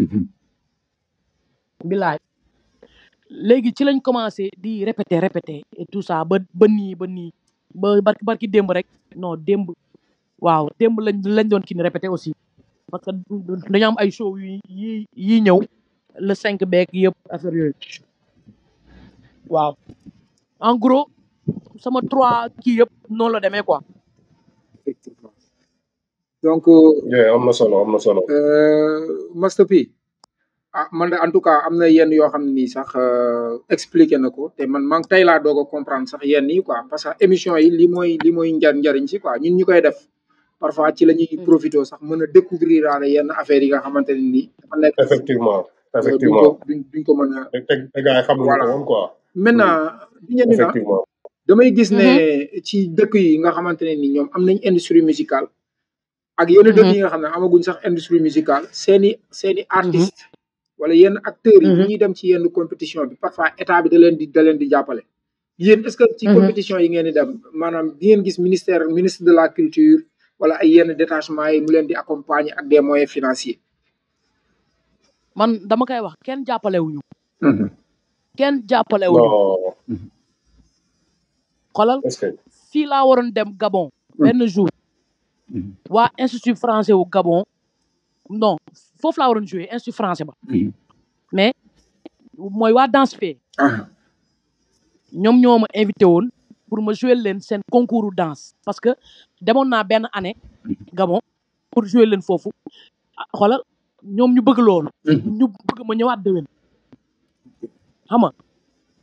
bilaay léegi ci lañ commencé di répéter répéter et tout ça ba ba nii ba nii ba barki barki démb rek non démb waaw démb lañ lañ doon kii ni répéter aussi parce que dañu am ay show yi yi yi ñëw le cinq beeg yëpp affaire yooyu waaw en gros sama trois kii yëpp noonu la demee quoi effectivement donc Yeah, am na solo am na solo. euh, Master P ah man de en tout cas am na yenn yoo xam ne nii sax euh, expliqué na ko te man man tey laa doog a comprendre sax yenn yi quoi parce que émission yi li mooy li mooy njar njariñ si quoi ñun ñu koy def parfois ci la ñuy profité sax mën a découvrir daal yenn affaires yi nga xamante ne nii dafa nekk Effectivement euh, duñ effectivement. ko duñ duñ ko mën a te te te gars yi xamuñu ko voilà woon quoi. maintenant di ñeen ni na Effectivement. damay gis ne Mhm. ci dëkk yi nga xamante ne ni ñoom am nañ industrie musicale ak yenn dëkk Mhm. yi nga xam ne amaguñ sax industrie musicale seeni seeni Mhm. artiste wala yenn acteurs yi bu Mhm. ñuy dem ci yenn compétition bi parfois état bi da leen di da leen di jàppale yéen est ce que ci Mhm. compétition yi ngeen di dem maanaam di ngeen gis ministère ministre de la culture wala ay yenn détachement yi mu leen di accompagner ak des moyens financiers man dama koy wax kenn jàppalewuñu Mhm. kenn jàppalewuñu non xoolal est-ce que. fii laa waroon dem Gabon benn jour Mhm. waa institut français wu Gabon non foofu laa waroon jouer institut français ba Mhm. mais mooy waa danse fee Ah, ñoom ñoo ma invité woon pour ma jouer leen seen concours danse parce que demoon naa benn année Gabon pour jouer leen foofu ah, xoolal ñoom ñu bëgg loolu Mhm. ñu bëgg ma ñëwaat déwén xam nga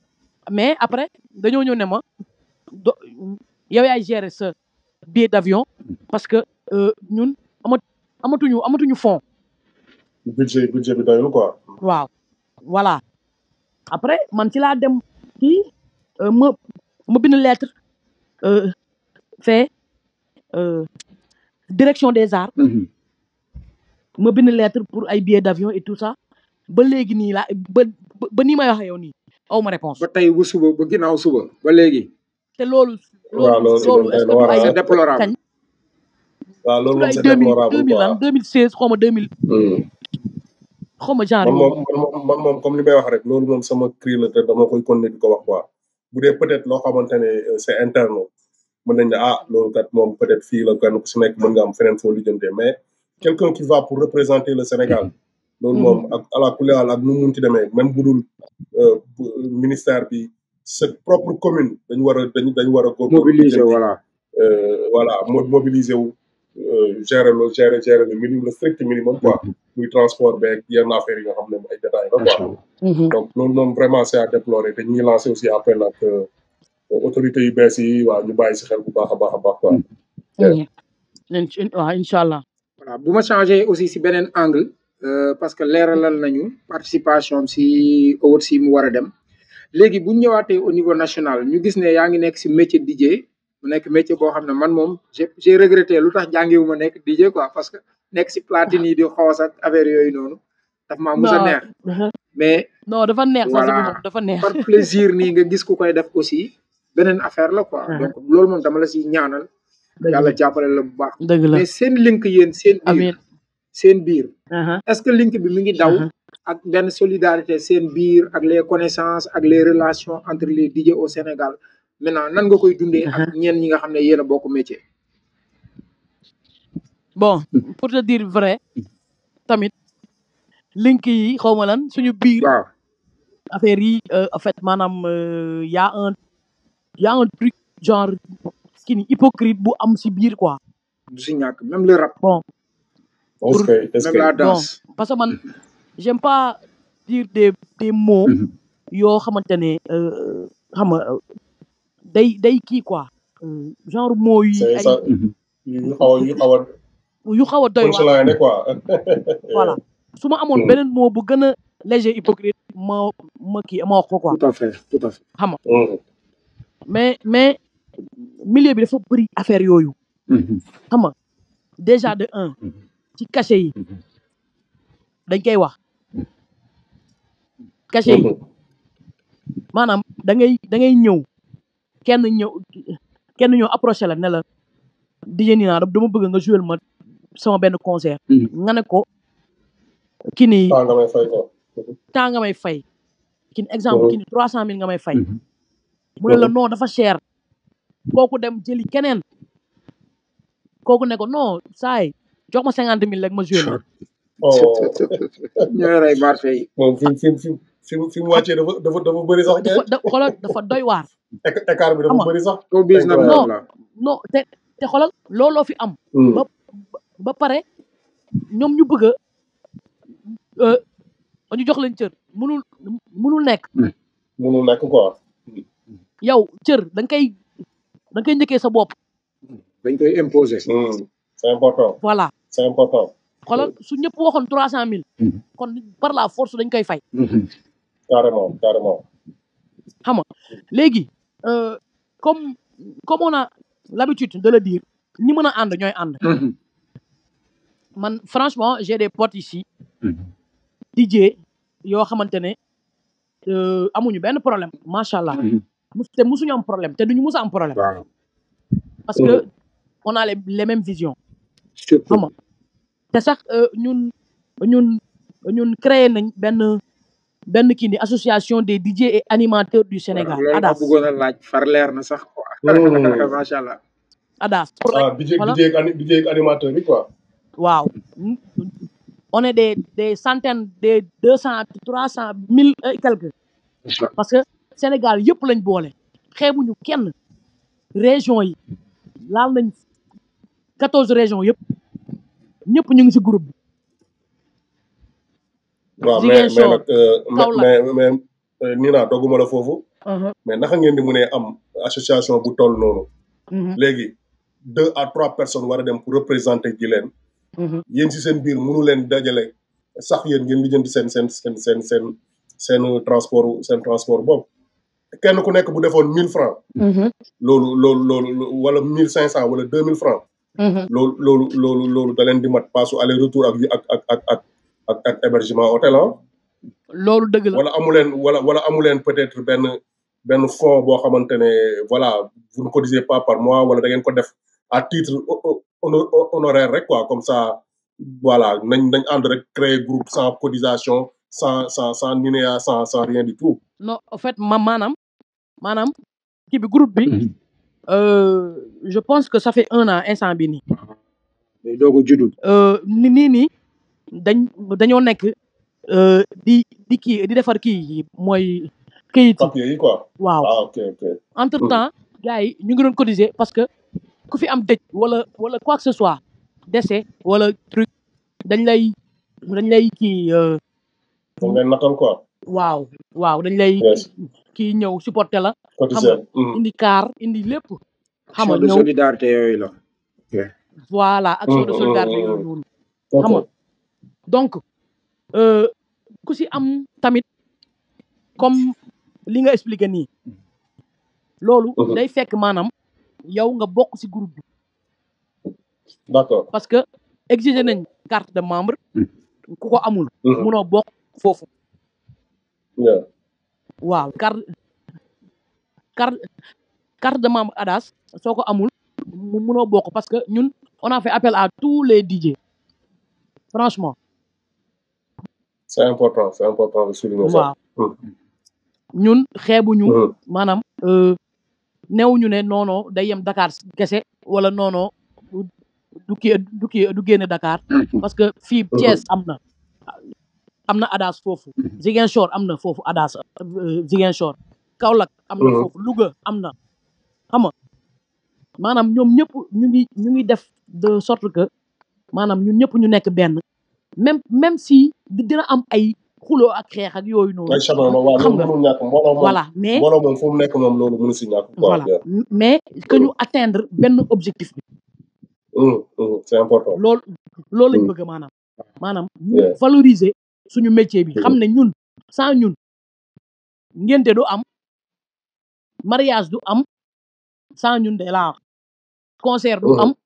mais après dañoo ñëw ne ma do yow yaay gérer sa billet d'avion parce que euh, ñun amat amatuñu amatuñu fond budget budget bi doyul quoi. waaw voilà après man ci laa dem kii euh, ma ma bind lettre euh, fait euh, direction des arts ma bind lettre pour ay billets d'avion et tout ça ba léegi nii laa ba ba- ba nii may waxee yow nii aw ma réponse ba tey bu suba ba ginnaaw suba ba léegi te loolu waaw loolu loolu loolu est-ce que doy na du waar. ay c'est déplorable kañ waaw loolu du moom ay c'est deux mille déplorable deux mille lan quoi. deux mille seize xaw ma deux mille Hmm. xaw ma genre man yooyu moom man moom man moom comme li may wax rek loolu moom sama cri la te dama koy continuer di ko wax quoi bu dee peut-être loo xamante ne euh, c'est interne mën nañ ne ah loolu kat moom peut-être fii la kenn ku si nekk mën nga am feneen foo lijjantee mais quelqu'un qui va pour représenter le Sénégal loolu moom ak ala kulli haal ak nu mu munti demee même bu dul euh, bu- ministère bi sa propre commune dañu war a dañu dañu war a góorgóorlu mobiliser lijjanti, voilà euh, voilà mo- mobiliser wu euh, gérer le gérer gérer le minimum le strict minimum quoi muy transport beeg yenn affaires yi nga xam ne ay détails la macha quoi allah Mhm. donc loolu moom vraiment c'est à déplorer te ñu ngi lancé aussi appel ak euh, autorités yu bees yi waaw ñu bàyyi si xel bu baax a baax a baax quoi. Mhm. Inch- waaw incha allah voilà bu ma changé aussi si beneen angle euh, parce que leeralal nañu participation am si awards si mu war a dem léegi bu ñu ñëwaatee au niveau national ñu gis ne yaa ngi nekk si métier DJ mu nekk métier boo xam ne man moom j'ai j'ai regretté lu tax jàngewu ma nekk DJ quoi parce que nekk si platine yi di xoos ak affaire yooyu noonu daf maa mus a neex non mais non dafa neex sax si Voilà. moom dafa neex par plaisir nii nga gis ku koy def aussi beneen affaire la quoi Mhm. donc loolu moom dama la si ñaanal dëgg yàlla la jàppale la bu baax dëgg la mais seen link yéen seen biir amiin seen biir aha est-ce que link bi mi ngi daw aha ak benn solidarité seen biir ak les connaissances ak les relations entre les DJ au Sénégal maintenant nan nga koy dundee ak ñeen ñi nga xam ne yéen a bokk métier bon pour te dire vrai tamit link yi xaw ma lan suñu biir waaw affaire yi euh, en fait maanaam euh, y a un y a un truc genre kii ni hypocrite bu am si biir quoi du si ñàkk même le rap bon est-ce que est-ce même que la bon danse parce que man j'aime pas dire des des mots yoo xamante ne euh, xam nga euh, day day kii quoi euh, genre mots yi c'est ay ça yu xaw a yu xaw a yu xaw a doy waar punchline quoi. voilà su ma amoon beneen mot bu gën a léger hypocrite ma ma kii ma wax ko quoi tout à fait tout à fait xam nga Mhm. mais mais milieu bi dafa bëri affaire yooyu xam nga déjà de un ci cachet yi dañ koy wax cachet yi Mhm. maanaam da ngay da ngay ñëw kenn ñëw kenn ñëw approché la ne la DJ Nina dama bëgg nga jouer ma sama benn concert nga ne ko kii nii ah nga may fay ko. temps nga may fay kii ni exemple Mhm. kii ni trois cent mille nga may fay mu ne la non dafa cher kooku dem jëli keneen kooku ne ko non saay jox ma cinquante mille rek ma jouer la oh ñooy rey marché yi moom fi mu fi mu fi mu fi mu wàccee dafa dafa dafa bëri sax dafa da xoolal dafa doy waar éc- écart bi Xam dafa nga. bëri sax. showbiz nag Non. moom la non te te xoolal looloo fi am Hmm. ba ba pare ñoom ñu bëgg a euh, ñu jox leen cër mënul mënul nekk mënul nekk quoi. yow cër da nga koy da nga koy njëkkee sa bopp dañ koy imposer Hmm. c'est important voilà c'est important. xoolal su ñëpp waxoon trois cent mille kon par la force dañ koy fay carrément carrément. xam nga léegi euh, comme comme on a l'habitude de le dire ñi mën a ànd ñooy ànd man franchement j'ai des potes ici DJ yoo xamante ne euh, amuñu benn problème macha allah mus te musuñu am problème te duñu mus a am problème waaw parce que on a les, les mêmes visions surtout xam nga te sax euh, ñun ñun ñun créé nañ benn benn kii ni association des DJ et animateurs du Sénégal loolu ma ADAS bëggoon a laaj far leer na sax quoi Hmm. macha allah ADAS pour ah rek DJ voilà. DJ ak ani- DJ ak animateur bi quoi. waaw on est des des centaines des deux cent trois cent mille et quelques parce que Sénégal yëpp lañ boole xeebuñu kenn région yi laal nañ quatorze régions yëpp ñëpp ñu ngi ci groupe bi waaw mais mais Ziguinchor, nag euh, mais Kaolack. mais mais euh, Nina dogguma la foofu Mhm, mais naka ngeen di mënee am association bu toll noonu mhm, léegi deux à trois personnes war a dem pour représenter ji leen mhm. yéen si seen biir mënu leen dajale sax yéen ngeen lijjanti seen seen seen seen seen seen transport seen transport boobu kenn ku nekk bu defoon mille francs Mhm, loolu loolu loolu wala mille cinq cent wala deux mille francs mhm. loolu loolu loolu loolu da leen di mat paasu aller retour ak ak ak ak ak ak ak hébergement hôtel ah loolu dëgg la wala amu leen wala wala amu leen peut-être benn benn fonds boo xamante ne voilà vous ne cotisez pas par mois wala da ngeen ko def à titre ho- ho- hono- ho- honoraire rek quoi comme ça voilà nañ nañ ànd rek créer groupe sans cotisation sans sans sans NINEA sans sans rien du tout non en fait ma maanaam maanaam kii bi groupe bi euh, je pense que ça fait un an instant bi nii day doog a juddu euh, ni nii nii dañ dañoo nekk euh, di di kii di defar kii yi mooy këyit yi papier yi quoi waaw ah ok ok entre temps gars yi ñu ngi doon cotiser parce que ku fi am dëj wala wala quoi que ce soit décès wala truc dañ lay dañ lay kii euh, moom leen natal quoi waaw waaw dañ lay yes kii ñëw supporter la xam cotiser nga indi car indi lépp xam action nga de ñëw solidarité yooyu la ok voilà action de solidarité yooyu noonu xam nga donc euh, ku si am tamit comme li nga expliqué nii loolu Mhm. day fekk maanaam yow nga bokk si groupe bi d'accord parce que exiger nañ carte de membre ku ko amul Mhm. munoo bokk foofu yeah waaw carte carte carte de membre ADAS soo ko amul mu munoo bokk parce que ñun on a fait appel à tous les DJ franchement c'est important c'est important de souligner ça waaw ñun xeebuñu Mhm. maanaam euh, newuñu ne non non day yem Dakar kese wala non non du kii du kii du génne Dakar parce que fii Thiès am na am na ADAS foofu Ziguinchor am na foofu ADAS euh, Ziguinchor Kaolack am na Mhm. foofu Louga am na xam nga maanaam ñoom ñëpp ñu ngi ñu ngi def de sorte que maanaam ñun ñëpp ñu nekk benn même même si di dina am ay xuloo ak xeex ak yooyu noonu ay chanoon waaw xam loolu nga mënul ñàkk mbooloo moom voilà mais mbooloo moom fu mu nekk moom loolu mënu si ñàkk quoi voilà yeah. mais que ñu atteindre benn objectif bi Mhm, mhm, c'est important loolu loolu lañ Mm. bëgg maanaam maanaam ñu Yeah. valoriser suñu métier bi Mhm. xam ne ñun sans ñun ngénte du am mariage du am sans ñun de la concert du Mhm. am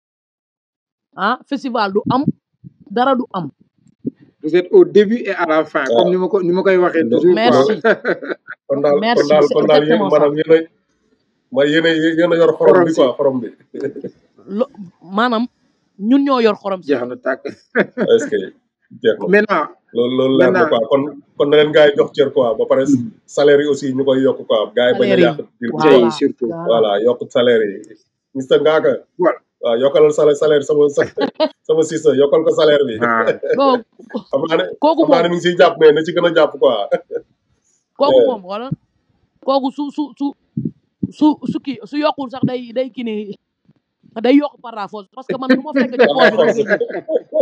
ah festival du am dara du am vous êtes au début et à la fin waaw comme ni ma ko ni ma koy waxee lo- toujours quoi merci kon daal kon merci daal c'est kon daal yéen exactement ça maanaam yéen a ma yéen a yéen a yor xorom xorom bi si quoi xorom bi lo maanaam ñun ñoo yor xorom si jeex na tàkk est-ce que jeex na maintenant loolu loolu leer na maintenant quoi kon kon na leen gars yi jox cër quoi ba pare salaire yi aussi ñu koy yokk quoi gars yi bañ a salaire yi yàq dil bi tey voilà surtout voilà voilà yokk salaire yi mister Ngaaka voilà waaw yokkalal salaire salaire sama sa- sama sister yokkal ko salaire bi ah non xam naa ne kooku xam naa ne moom mi ngi siy jàpp mais na ci gën a jàpp quoi kooku Yeah. moom wala kooku su su su su su kii su yokkul sax day day kii ni day yokk par la force parce que man lu ma fekk ci par la poche bi dama force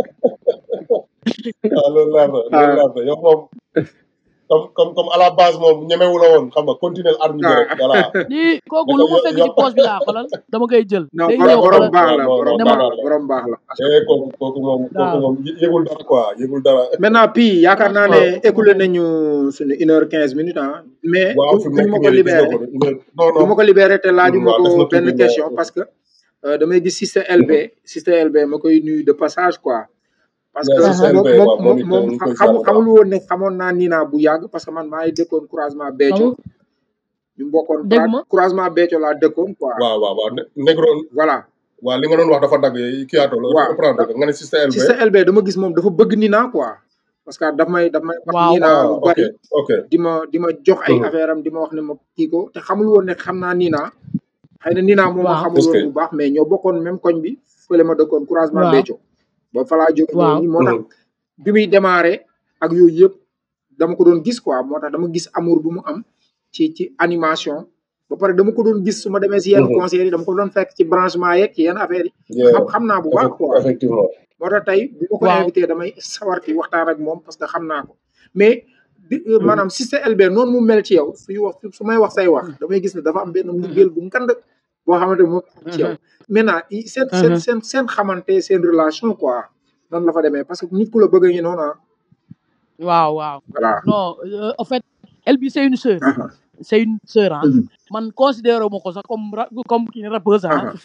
koy jël waaw loolu leer na loolu ah leer na yow moom comme comme comme à la base moom ñemewu la woon xam nga continuer arme bi ah rek voilà lii kooku naka lu ma yo fekk ci yokk poche bi laa xolal dama koy jël non day borom ñëw borom xolal baax waaw la non borom non ne ma baax daanaan la borom baax la eh kooku kooku moom kooku waaw moom yë- yëgul dara quoi yëgul dara maintenant puis yaakaar naa ne franchement écoulé nañu suñu une heure quinze minutes ah mais waaw bu fi mu buñ nekk ma ko nii gis nga libéré ko de une heure non bu non ma ko libéré te laaju Hmm, ma waaw ko des na benn tuuti mais question parce que euh, damay gis Sister LB Sister LB ma koy nuyu de passage quoi parce mais que si aha CLB moom moom waaw moom moom it moom ñu ngi koy xamu ziar bu baax xamul woon ne xamoon naa Nina bu yàgg parce que man maa ngi dëkkoon croisement Béthio xamul ñu bokkoon dégg pra ma croisement Béthio laa dëkkoon quoi waaw waaw waaw Ne- Negro voilà waaw li nga doon wax dafa dagg kii ato la waaw reprendre da ko nga ne Sister LB Sister LB dama gis moom dafa bëgg Nina quoi parce que daf may daf may wax waaw Nina ah lu ok bari ok di ma di ma jox ay Mhm. affaire am di ma wax ne ma kii ko te xamul woon ne xam naa Nina xëy na Nina moom ma waaw xamul est-ce woon que bu baax mais ñoo bokkoon même koñ bi fële ma dëkkoon croisement waaw Béthio ba fa laa jóge ñëw waaw nii moo tax Mhm. bi muy démarré ak yooyu yëpp dama ko doon gis quoi moo tax dama gis amour bu mu am ci ci animation ba pare dama ko doon gis su ma demee si yenn Mhm. concert yi dama ko doon fekk ci branchement yeeg ci yenn affaire yi yeah xam xam naa bu baax effect- quoi effectivement moo tax tey bu ma ko waaw invité damay sawar ci waxtaan ak moom parce que xam naa ko mais di maanaam système LB noonu mu mel ci yow suy wax su may wax say wax damay gis ne dafa am benn mbëggeel bu ngand boo xamante ne moom am ci yow maintenant i- seen seen seen seen xamante seen relation quoi nan la fa demee parce que nit ku la bëgg a ngi noonu ah waaw waaw voilà non euh, en fait elle bi c'est une sœur aha c'est une sœur ah Mhm. man considéré ma ko sax comme ra- comme kii ni rappeuse ah aha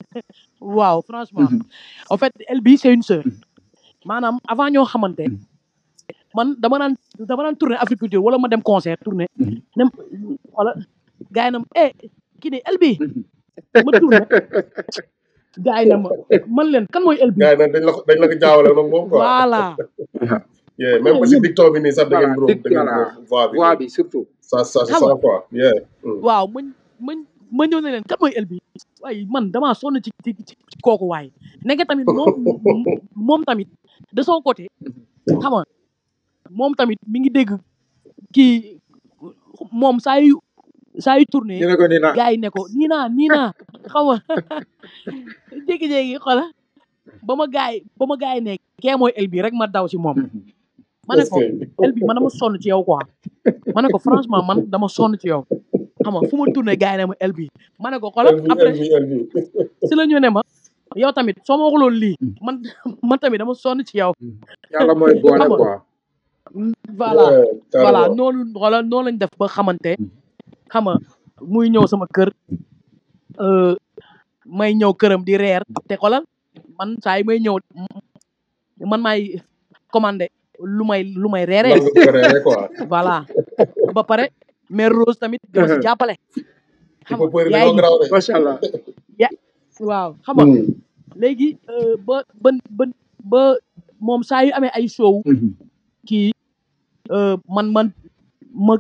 waaw franchement Mhm. en fait elle bi c'est une sœur maanaam avant ñoo xamante Mhm. man dama naan dama naan tourner agriculture wala ma dem concert tourner Mhm. nem wala gars yi na ma eh kii ne el bi Mhm. ma tourner gars yi na ma man leen kan mooy el bi gars yi nag dañ la ko dañ la ko jaawale nag moom quoi. voilà aha yeah même ba si dicton bi nii sax da ngeen voilà bro dëgg da ngeen voilà bro voix bi. voix bi surtout ça ça c'est xam ça nga quoi. yeah. Mm. waaw ma ma ma ñëw ne leen kan mooy el bi waaye man damaa sonn ci ci ci ci kooku waaye nekk tamit moom moom tamit de son côté xam nga moom tamit mi ngi dégg kii moom saa yu saa yu tourné ñu ne ko nii na gars yi ne ko nii naa nii naa xam nga jékki-jékki xola ba ma gars yi ba ma gars yi ne kee mooy el bi rek ma daw si moom ma ne est-ce ko que. el bi man dama sonn ci yow quoi ma ne ko franchement man dama sonn ci yow xam nga fu ma tourné gars yi ne ma el bi ma ne ko xola LV après LV LV. si la ñu ne ma yow tamit soo ma waxuloon lii man man tamit dama sonn ci yow yàlla mooy boole xam nga quoi voilà yeah voilà carrément. noonu wala noonu lañ def ba xamante xam nga muy ñëw sama kër euh, may ñëw këram di reer te xoolal man saa yi may ñëw man maay commandé lu may lu may lan reeree nga ko reeree quoi. voilà ba pare mère Rose tamit di ma si jàppale il xam faut nga përi yaay dañoo ji garaaw de. macha allah ya waaw xam nga Mm. léegi euh, ba ba ba ba moom saa yu amee ay show kii euh, man man ma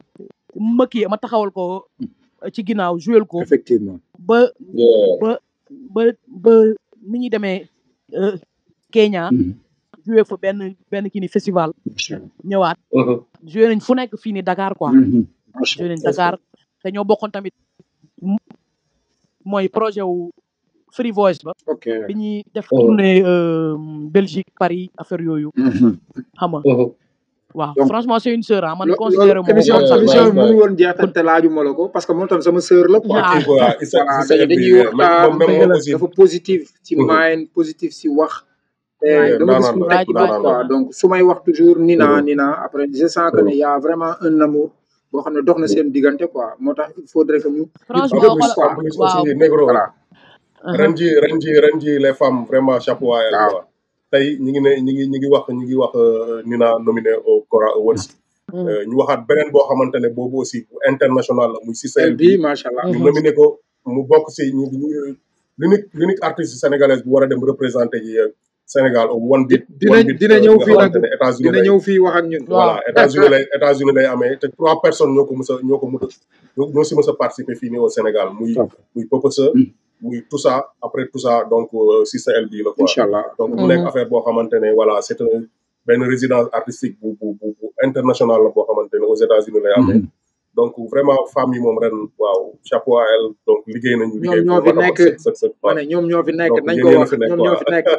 ma kii ma taxawal ko ci ginnaaw jouel ko effectivement ba yeah. ba ba ba ni ñuy demee euh, Kenya joué fa benn benn kii ni festival macha allah ñëwaat Mhm. joué nañ fu nekk fii ni Dakar quoi macha joué nañ est-ce que. Dakar te ñoo bokkoon tamit m- mooy projet wu Free Voice ba ok bi ñuy def Mhm. tournée euh, Belgique Paris affaire yooyu xam nga Mhm. waaw donc franchement c'est une sœur ah man lo- considéré loolu moo émission Yeah, comme ça émission nice, bi mënu nice. woon jeexal te laaju ma la ko parce que moom tam sama sœur la quoi ah kii quoi il s'est voilà il s'est dañuy dañuy LV. même waxtaan moom même dëgg moom la aussi. dafa positif ci Mhm. mind positif si wax te right Yeah, dama gis naanaan mu la teg right baat right naanaan quoi la. right donc su may wax toujours Nina Mhm. Nina après je sens que ne Mhm. y a vraiment un amour boo xam ne dox na seen diggante quoi moo tax il faudrait que ñu ñu en franchement gën plus xoolal quoi en plus aussi waaw négro voilà uh-huh. ren ji ren ji ren ji les femmes vraiment chapeau à elles waaw quoi tey ñi ngi ne ñi ngi ñi ngi wax ñi ngi wax euh, Nina nominé au Cora Awards Mhm. Euh, ñu waxaat beneen boo xamante ne boobu aussi bu international la muy Cissé elle bi bi macha allah ñu Mhm. nominé ko mu bokk si ñu ñu l'unique l'unique artiste sénégalaise bu war a dem représenter ji euh, Sénégal au one di beat dina one beat dina euh, ñëw nga fii nag xamante ne États-Unis dina lay ñëw fii wax ak ñun waaw voilà États-Unis lay États-Unis lay amee te trois personnes ñoo ko mës a ñoo ko mën a ñoo ñoo si mës a participer fii nii au Sénégal muy muy Popesa muy Toussa après Toussa donc euh, Cissé LB la quoi incha allah donc mu nekk Mhm. affaire boo xamante ne voilà c'est un benn résidence artistique bu bu bu bu international la boo xamante ne aux États-Unis lay amee donc vraiment femmes yi moom ren waaw chapeau à elle donc liggéey nañu ñoom liggéey bu ñoo fi mat a mat nekk sëkk sëkk sëkk ma waaw ne ñoom ñoo fi nekk donc nañ yéen ko yéen a wax fi nekk ñoom ñoo quoi fi nekk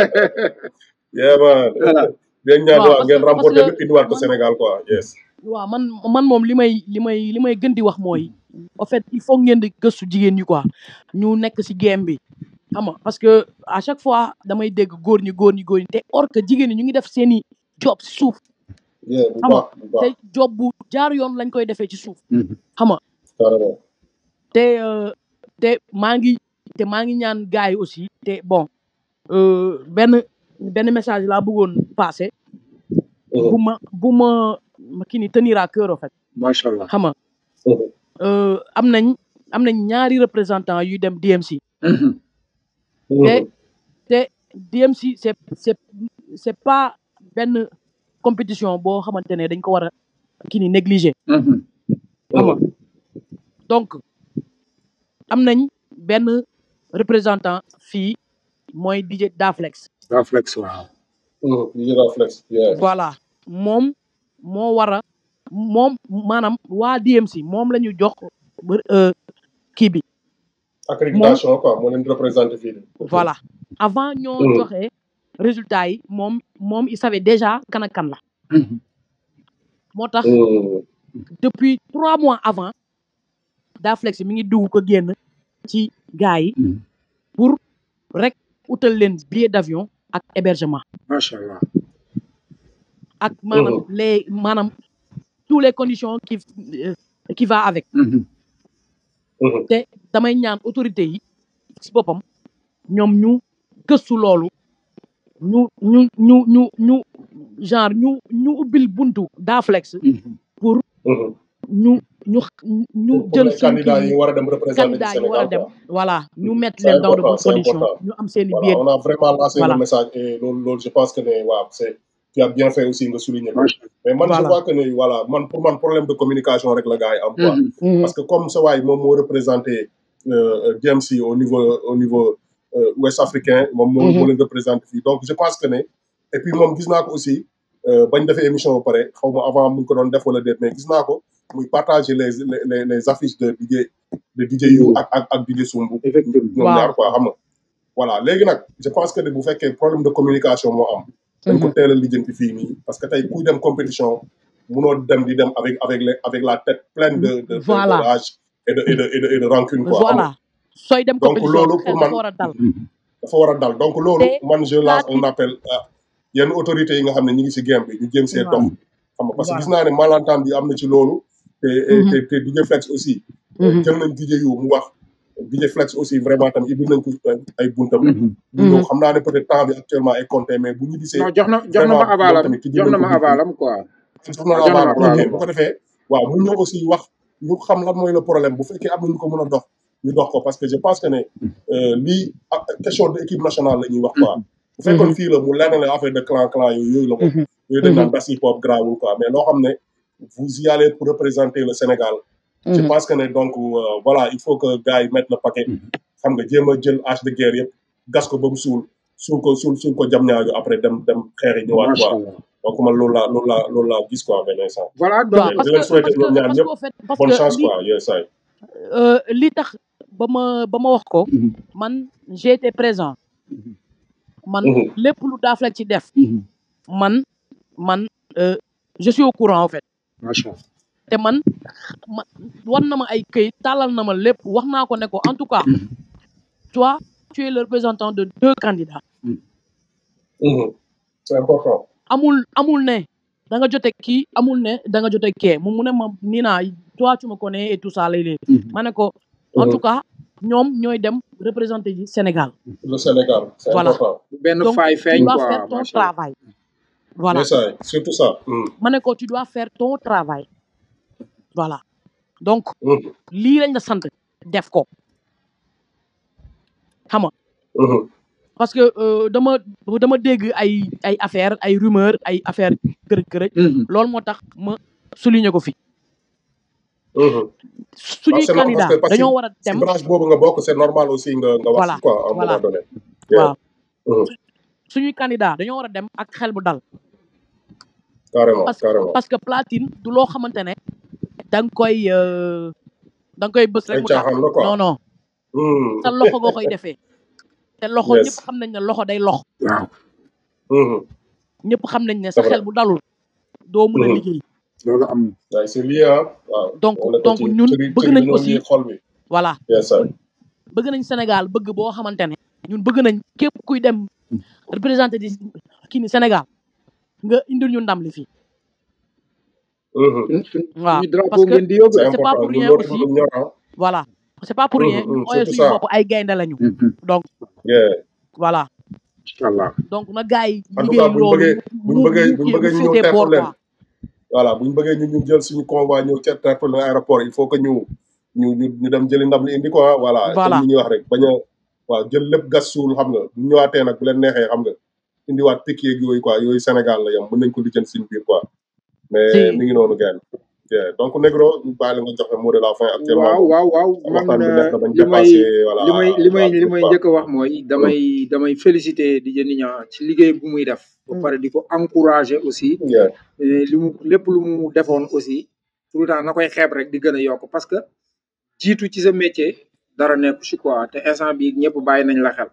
yeah man voilà leen ñaan waaw waa parce ngeen que parce remporter que lépp indiwaat ko man Sénégal quoi yes waaw man man moom li may li may li may gën di wax mooy en fait il faut ngeen di gëstu jigéen ñi quoi ñu nekk ci game bi xam nga parce que à chaque fois damay dégg góor ñi góor ñi góor ñi te or que jigéen ñi ñu ngi def seeni job ci suuf yeah bu xam nga baax bu te baax job bu jaar yoon lañ koy defee ci suuf xam nga carrément te euh, te maa ngi te maa ngi ñaan gars yi aussi te bon euh, benn benn message laa bëggoon passé bu Mhm, ma bu ma ma kii ni tenir à cœur en fait macha allah xam nga mhm, euh, am nañ am nañ ñaari représentant yuy dem DMC Mhm. te mhm. te DMC c'est c'est c'est pas benn compétition boo xamante ne dañ ko war a kii ni négliger Mhm. xam nga donc am nañ benn représentant fii mooy DJ Daflex Daflex waaw Mhm, digital flex yeah voilà moom moo war a moom maanaam waa DMC moom la ñu jox euh, kii bi moom accréditation quoi moo leen di représenté fii nii voilà avant ñoo Mhm, joxe résultat yi moom moom il savait déjà kan ak kan la Mhm. moo tax Mhm. depuis trois mois avant Daflex mi ngi dugg ko génn ci gars yi Mhm. pour rek utal leen billet d'avion ak hébergement macha allah ak maanaam les maanaam tous les conditions qui euh, qui va avec Mhm. Mhm. te damay ñaan autorité yi si boppam ñoom ñu gëstu loolu ñu ñu ñu ñu ñu genre ñu ñu ubbil buntu Daflex Mhm. pour Mhm. ñu ñu ñu pour jël les suñu candidats kii yi war a dem représenter candidat yi war a Sénégal dem quoi. voilà ñu mettre C'est leen dans de important, bonnes c'est conditions important. ñu am seen i Voilà, billet on a vraiment lancé Voilà. le message et loolu loolu je pense que ne waaw c'est tu as bien fait aussi nga souligner ko macha mais man je Voilà. vois que ne voilà man pour man problème de communication rek la gars yi am quoi allah. Mhm. parce que comme sa waay moom moo représenté euh, DMC au niveau au niveau euh, ouest africain moom moo Mhm. moo leen représenté fii donc je pense que ne et puis moom gis naa ko aussi euh, bañ defee émission ba pare xaw ma avant mu ngi ko doon def wala déet mais gis naa ko muy partager les les les, les affiches de DJ de DJ yu ak ak ak DJ Sumbu effectivement ñoom Waaw. ñaar quoi xam nga voilà léegi nag je pense que ne bu fekkee problème de communication moo am dañ ko Mhm. teel a lijjanti fii nii parce que tey kuy dem compétition munoo dem di dem avec avec les avec la tête pleine de de de, Voilà. de rage et de et de et de, et de rancune quoi xam nga. voilà sooy dem Donc, compétition loolu sa xel pour dafa man- war a dal Mhm. dafa war a dal donc loolu Te man je lance Platine- un appel à yenn autorités yi nga xam ne ñu ngi si game bi ñu jéem see Waaw. dox xam nga parce que Voilà. gis naa ne malentendu bi am na ci loolu te Mhm. te te DJ Flex aussi Mhm. jël nañ DJ yu mu wax DJ Flex aussi vraiment tam ibbi nañ ko ay buntam Mhm. bu ñëw xam naa ne peut être temps bi actuellement est compté mais bu ñu gisee non jox na jox na vraiment ma moom avalam tamit ki jox na jël ma nañ ko avalam quoi. jox na jox na la ma baal avalam. bu ko defee waaw mu ñëw aussi wax ñu xam lan mooy le problème bu fekkee am na ñu ko mën a dox ñu dox ko parce que je pense que ne euh, lii ah, question de équipe nationale la ñuy wax quoi bu fekkoon fii la mu lenn la affaire de clan clan yooyu yooyu la moom Mhm. yooyu dañ naan das hip hop grawul quoi mais loo xam ne vous y allez pour représenter le Sénégal je Mhm. pense que ne donc euh, voilà il faut que gars yi mettent le paquet xam nga jéem a jël hache de guerre yëpp gas ko ba mu suul suul ko suul suul ko jam ñaajo après dem dem xeexi ñëwaat macha quoi allah. donc man loolu laa loolu laa loolu laa gis quoi benn instant voilà donc waaw di parce leen que souhaiter parce que ñoom ñaar parce ñëpp que au fait parce bonne que chance li quoi yes ay euh, li tax ba ma ba ma wax ko Mhm. man j'ai été présent Mhm. man Mhm. lépp lu Daflex ci def Mhm. man man euh, je suis au courant en fait macha allah. te man ma war na ma ay këyit tàllal na ma lépp wax naa ko ne ko en tout cas Mhm. toi tu es le représentant de deux candidats Mhm. c'est important amul amul ne da nga jote kii amul ne da nga jote kee moom mu ne ma nii naa toi tu me connais et tout ça lay léegi Mhm. ma ne ko en Mhm. tout cas ñoom ñooy dem représenter ji Sénégal le Sénégal c'est Voilà. important benn donc faay tu feeñ dois quoi faire ton macha allah. travail voilà yes ay surtout ça Mhm. ma ne ko tu dois faire ton travail voilà donc Mhm. lii lañ la sant def ko xam nga Mhm. parce que euh, dama dama dégg ay ay affaire ay rumeur ay affaire kërëj kërëj Mhm. loolu moo tax ma souligner ko fi Mhm. suñuy c'est normal candidat parce que parce que dañoo war a si dem branche boobu nga bokk c'est normal aussi nga nga wax voilà ci quoi à un voilà moment donné yeah. waaw Mhm. suñuy candidat dañoo war a dem ak xel bu dal carrément parce que carrément parce que platine du loo xamante ne da nga koy euh, da nga koy bës rek ay mu tax caaxaan la quoi non non Mhm. sa loxo nga koy defee te loxo Yes. ñëpp xam nañ ne loxo day lox waaw Mhm. ñëpp xam nañ ne c'est sa vrai xel bu dalul doo mën a Mhm. liggéey loolu am na. waaye c'est lié ah waaw donc wala ko donc ci ñun cëri bëgg cëri nañ ñoo aussi lié xol bi voilà yes ay bëgg nañ Sénégal bëgg boo xamante ne ñun bëgg nañ képp kuy dem représenté di kii ni Sénégal nga indil ñu ndam li fii Mhm. suñ suñ waaw suñu drapeau parce que ngeen di yóbbu. c'est c'est pas important pour ñun rien loolu aussi dafa ñor ah voilà c'est pas pour Mhm, rien ñu mhm, ooyee surtout suñu ça bopp ay gaynde lañu Mhm. donc yeah voilà incha allah. donc na gars yi en tout cas liggéey buñ loolu bëggee buñ mu bëggee mu buñ kii bëggee mu ñu ñëw féetee teertu boor leen quoi voilà buñ bëggee ñu ñu jël suñu convoi ñëw ca teertu leen aéroport il faut que ñu ñu ñu ñu dem jëli ndam li indi quoi voilà comme voilà ni ñuy wax rek bañ a waaw jël lépp gas suul xam nga bu ñu ñëwaatee nag bu leen neexee xam nga indiwaat picc yeeg yooyu quoi yooyu Sénégal la yam mën nañ ko lijjanti suñu biir quoi mais si mi ngi noonu gën yeah. donc Negro ñu bàyyi la nga joxe mot de la fin actuellement waaw moom waaw waaw man waxtaan bi neex na bañ li may dépassé voilà li may li may la li limite may quoi njëkk a wax mooy damay damay féliciter di Niang ci liggéey bu muy def ba pare di ko encourager aussi yeah. eh, li mu lépp lu mu defoon aussi tout le temps na koy xeeb rek di gën a yokk parce que jiitu ci sa métier dara nekku ci quoi te instant bi ñëpp bàyyi nañ la xel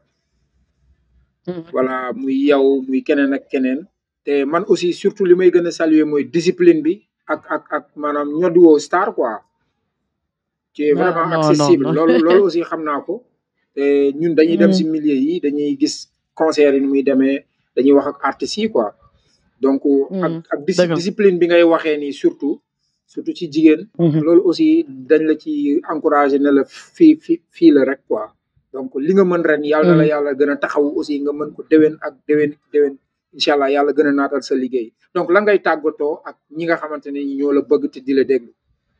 voilà muy yow muy keneen ak keneen te man aussi surtout li may gën a saluer mooy discipline bi ak ak ak maanaam ñodiwoo star quoi tu es non vraiment non non accessible non loolu loolu aussi xam naa ko te ñun dañuy dem si milieu yi dañuy gis concert yi ni muy demee dañuy wax ak artistes yi quoi donc ak ak dis dëgg la discipline bi ngay waxee nii surtout surtout ci jigéen loolu aussi dañ la ci encouragé ne la fii fii fii la rek quoi donc li nga mën ren yàlla na la yàlla gën a taxaw aussi nga mën ko déwén ak déwén déwén incha allah yàlla gën a naatal sa liggéey donc la ngay tàggatoo ak ñi nga xamante ne ñoo la bëgg te di la déglu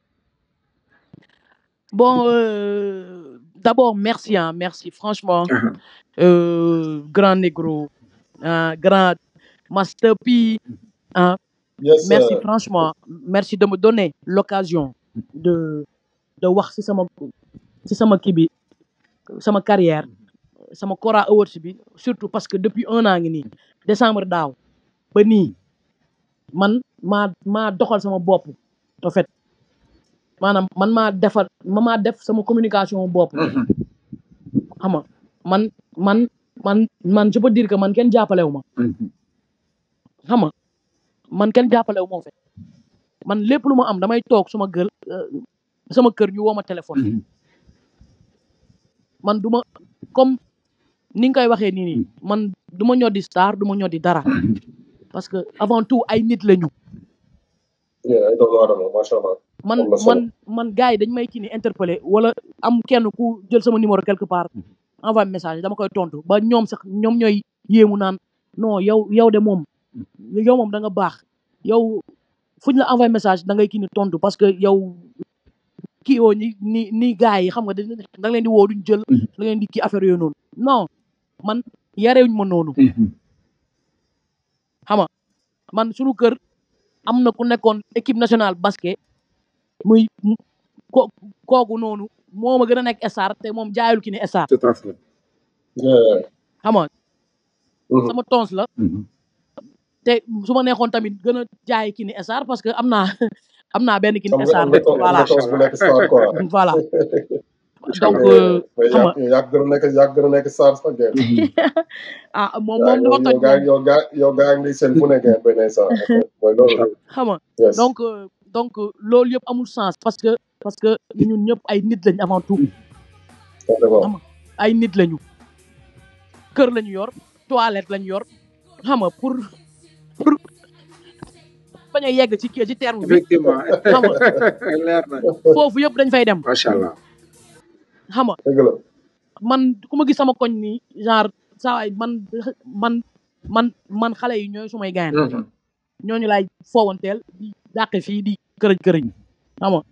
bon euh, d'abord merci hein merci franchement Aha. euh, grand négro hein, grand master P hein, yes merci sir. franchement merci de me donner l'occasion de de wax ci sama ci sama kii bi sama carrière sama Kora Awards bi surtout parce que depuis un an ngi nii décembre daaw ba nii man maa maa doxal sama bopp en fait maanaam man maa defar ma maa def sama communication bopp Mhm. xam nga man man man man je peux dire que man kenn jàppalewu ma Mhm. xam nga man kenn jàppalewu ma en fait man lépp lu ma am damay toog suma kër euh, sama kër ñu woo ma téléphone Mhm. man du ma comme ni nga koy waxee nii nii man du ma ñoddi star du ma ñoddi dara parce que avant tout ay nit la ñu yeah ay doomu aadama macha allah man am na solo man man gars yi dañ may kii ni interpellé wala am kenn ku jël sama numéro quelque part envoyé message dama koy tontu ba ñoom sax ñoom ñooy yéemu naan non yow yow de moom yow moom da nga baax yow fuñ la envoyé message da ngay kii ni tontu parce que yow kii oo ni ni ni gars yi xam nga da da nga leen di woo duñ jël da nga leen di kii affaire yooyu noonu non man yarewuñ ma noonu Mhm. xam nga man suñu kër am na ku nekkoon équipe nationale basket muy mu- ko kooku noonu moo ma gën a nekk star te moom jaayul ki ni star tout à fait yeah xam nga Mhm. sama tons la Mhm. te su ma neexoon tamit gën a jaay ki ni star parce que am naa am naa benn ki am ni nga star am nga toog am voilà nga toog bu nekk star quoi voilà donc Allah. euh, mais xam nga yaa yaa gën a nekk yaa gën a nekk star sax ngeen ah moom yaa moom yow dafa yow toj gaa moom yow gaa yow gaa ngi seen fu ne ngeen benn instant en fait mooy loolu xam nga yes donc euh, donc euh, loolu yëpp amul sens parce que parce que ñun ñëpp ay nit lañ avant tout vraiment xam nga ay nit lañu kër lañu yor toilette lañu yor xam nga pour pour bañ a yegg ci kii ci terme bi effectivement xam nga leer na foofu yëpp dañ fay dem macha allah xam nga dëgg la man ku ma gis sama koñ nii genre saa waay man man man man xale yi ñooy sumay gayan Mhm. ñooñu laay foowanteel di dàqe fii di kërëj kërëj xam nga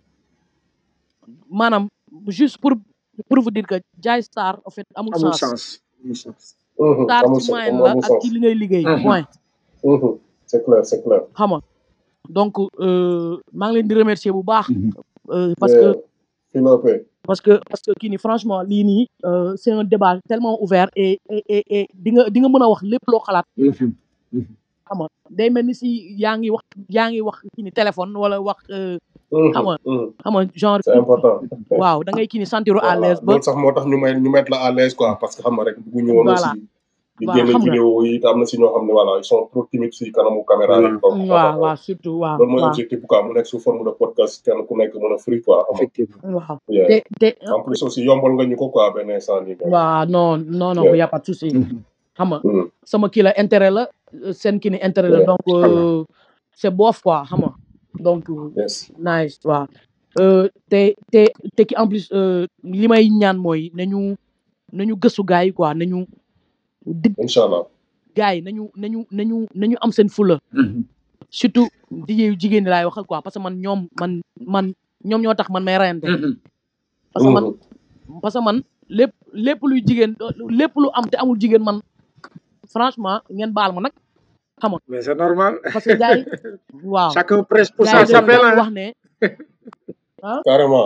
maanaam juste pour pour vous dire que jaay star en fait amul amul sens sens amul sens Mhm. star amul ci sens moyen amul la amul ak sens ci li ngay liggéey Mhm. point Mhm. c'est clair c'est clair xam nga donc euh, maa ngi leen di remercier bu baax Mhm. euh, parce que Philippe parce que parce que kii nii franchement lii nii euh, c'est un débat tellement ouvert et et et, et di nga di nga mën a wax lépp loo xalaat Mhm. Mhm. xam nga day mel ni si yaa ngi wax yaa ngi wax kii ni téléphone wala wax euh, xam nga xam nga genre c'est important waaw da ngay kii ni sentiru à voilà l'aise ba loolu sax moo tax ñu may ñu mettre la à l'aise quoi parce que xam nga rek bëgguñu woon Voilà. aussi di Voilà, génne xam nga. vidéo yi te am na si ñoo xam ne voilà ils sont trop timides si kanamu caméra yi donc waaw waaw surtout waaw loolu mooy waaw objectif quoi mu nekk sous forme de podcast kenn ku nekk mën a free quoi xam nga effectivement waaw Yeah. te te en plus aussi yombal nga ñu ko quoi benn instant nii quoi. waaw non non non Yeah. y a pas de souci Mhm. xam nga Mhm. sama kii la intérêt la euh, seen kii ni intérêt la Yeah. donc euh, c'est bof quoi xam nga donc yes nice waaw Euh, te te te ki en plus euh, li may ñaan mooy nañu nañu gëstu gars yi quoi nañu di incha allah gars yi nañu nañu nañu nañu am seen fula Mhm. surtout jigéen jigéen ñi laay waxal quoi parce que man ñoom man man ñoom ñoo tax man may rayante Mhm. parce que man Mhm. parce que man lépp lépp luy jigéen lépp lu am te amul jigéen man franchement ngeen baal ma nag xam nga mais c'est normal parce que gars yi waaw chacun prêche pour gars sa yi dañuy chapelle doon hein. wax ne carrément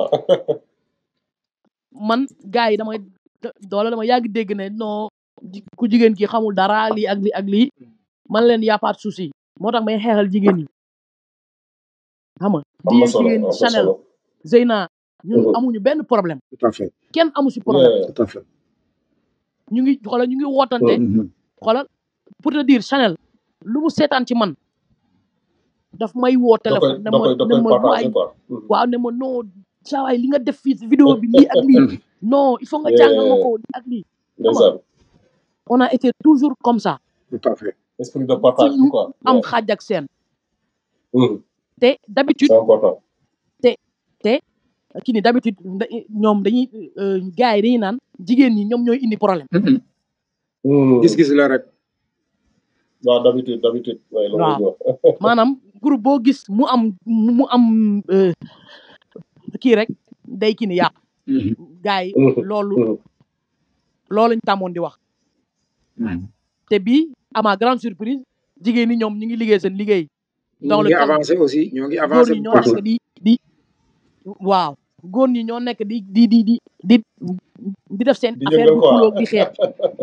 man gars yi damay doole dama yàgg dégg ne non ji- ku jigéen ki xamul dara lii ak lii ak lii man leen y a pas de souci moo tax may xeexal jigéen ñi xam nga am na di solo jigéen am na Chanel solo Zeyna ñun Mhm. amuñu benn problème tout à fait kenn amu si problème Yeah. tout à fait ñu ngi xoolal ñu ngi wootante Mhm. xoolal pour te dire Chanel lu mu seetaan ci man daf may woo da koy téléphone ne da ma koy da ne koy ma waay partagé quoi. Mhm. waaw ne ma non saa waay li nga def fii si vidéo bi lii ak lii non il faut nga jàngal ma Yeah. ko lii ak lii ndeysaan on a été toujours comme ça tout à fait esprit de fu partage bi ñu quoi. am Yeah. xaaj ak seen Mhm. te d'habitude c'est important. te te kii ni d'habitude da- ñoom dañuy euh, gars yi dañuy naan jigéen ñi ñoom ñooy indi problème Mhm. gis-gis la rek waaw d'habitude d'habitude waaye loolu la waaw ñu wax. maanaam groupe boo gis mu am mu am euh, kii rek day kii ni yàq gars yi Mhm. loolu Mhm. loolu lañ tàmmoon di wax te bii à ma grande surprise jigéen ñi ñoom ñu ngi liggéey seen liggéey dans ñoo le ngi cadre avancé aussi ñoo ngi góor avancé ñi bu ñoo baax nekk di di waaw góor ñi ñoo nekk di di di di di di def seen di affaire yëngal di quoi. xuloo di xeex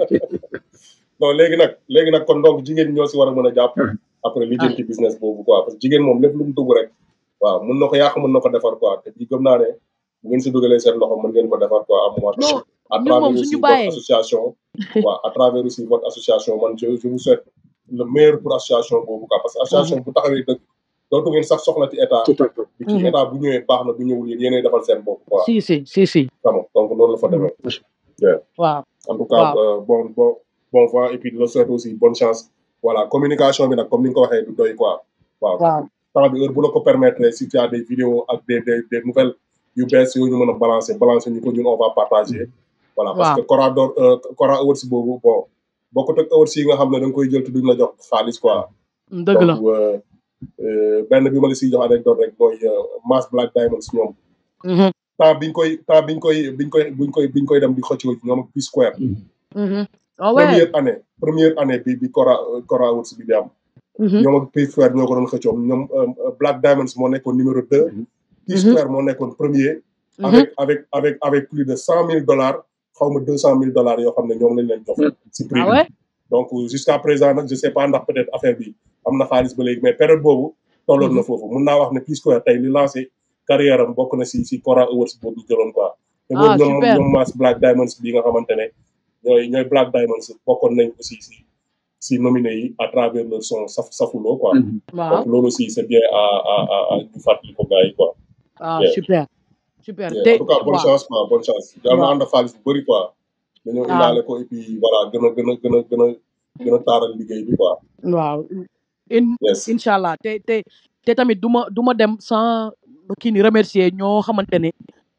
non léegi nag léegi nag kon donc jigéen ñi ñoo si war a mën a jàpp après lijjanti business boobu quoi parce que jigéen moom lépp lu mu dugg rek waaw mun na ko yàq mun na ko defar quoi te bii gëm naa ne bu ngeen si dugalee seen loxo mën ngeen ko defar quoi à un moment donné non à ñun travers moom aussi suñu votre bàyyee association waaw à travers aussi votre association man je je vous souhaite le meilleur pour association boobu quoi parce que association bu taxawee dëgg dootu ngeen sax soxla ci état tout à fait bi ci état bu ñëwee baax na bu ñëwul yéen yéenay defal seen bopp quoi si si si si xam nga donc loolu la fa demee Yeah. waaw en tout cas waaw euh, bon bon bon vent et puis de le souhaite aussi bonne chance voilà communication bi nag comme ni nga ko waxee du doy quoi waaw waaw temps bi heure bu la ko permettre si tu as des vidéos ak des des des nouvelles yu bees yooyu ñu mën a balancer balancer ñu ko ñun on va partager voilà parce waaw que Cora door Cora Awards boobu bon bokkut ak awards yi nga xam ne da nga koy jël te duñ la jox xaalis quoi dëgg la donc euh, euh, benn bi ma la siy jox anecdote rek mooy euh, Mass Black Diamonds ñoom Mhm, temps biñ koy temps biñ koy biñ koy biñ koy biñ koy dem di xëccoo ñoom ak P Square mhm. ah ouais première année première année bi bi Cora Cora Awards bi di am Mhm, ñoom ak P Square ñoo ko doon xëccoo ñoom euh, Black Diamonds moo nekkoon numéro deux P mhm, Square moo nekkoon premier mhm. avec avec avec avec plus de cent mille dollars xaw ma deux cent mille dollars yoo xam ne ñoom lañ leen jox si prix ah bi ouais donc jusqu'à présent nag je sais pas ndax peut-être affaire bi am na xaalis ba léegi mais période boobu tolloon na Mhm. foofu mun naa wax ne P Square tey li lancé carrière am bokk na si si Cora Awards boobu jëloon quoi te ah boobu ñoom super ñoom Mass Black Diamonds bi nga xamante ne ñooy ñooy Black Diamonds bokkoon nañ aussi si si nominé yi à travers leur son saf safuloo quoi waaw donc loolu aussi c'est bien à à à à ñu fàttali ko gars yi quoi ah Yeah. super super Yeah. te en tout cas bonne waaw chance quoi bonne chance yàlla na waaw ànd ak xaalis bu bëri quoi dañoo waaw indaale ko et puis voilà gën a gën a gën a gën a gën a taaral liggéey bi quoi waaw in yes incha allah te te te tamit du ma du ma dem sans kii ni remercier ñoo xamante ne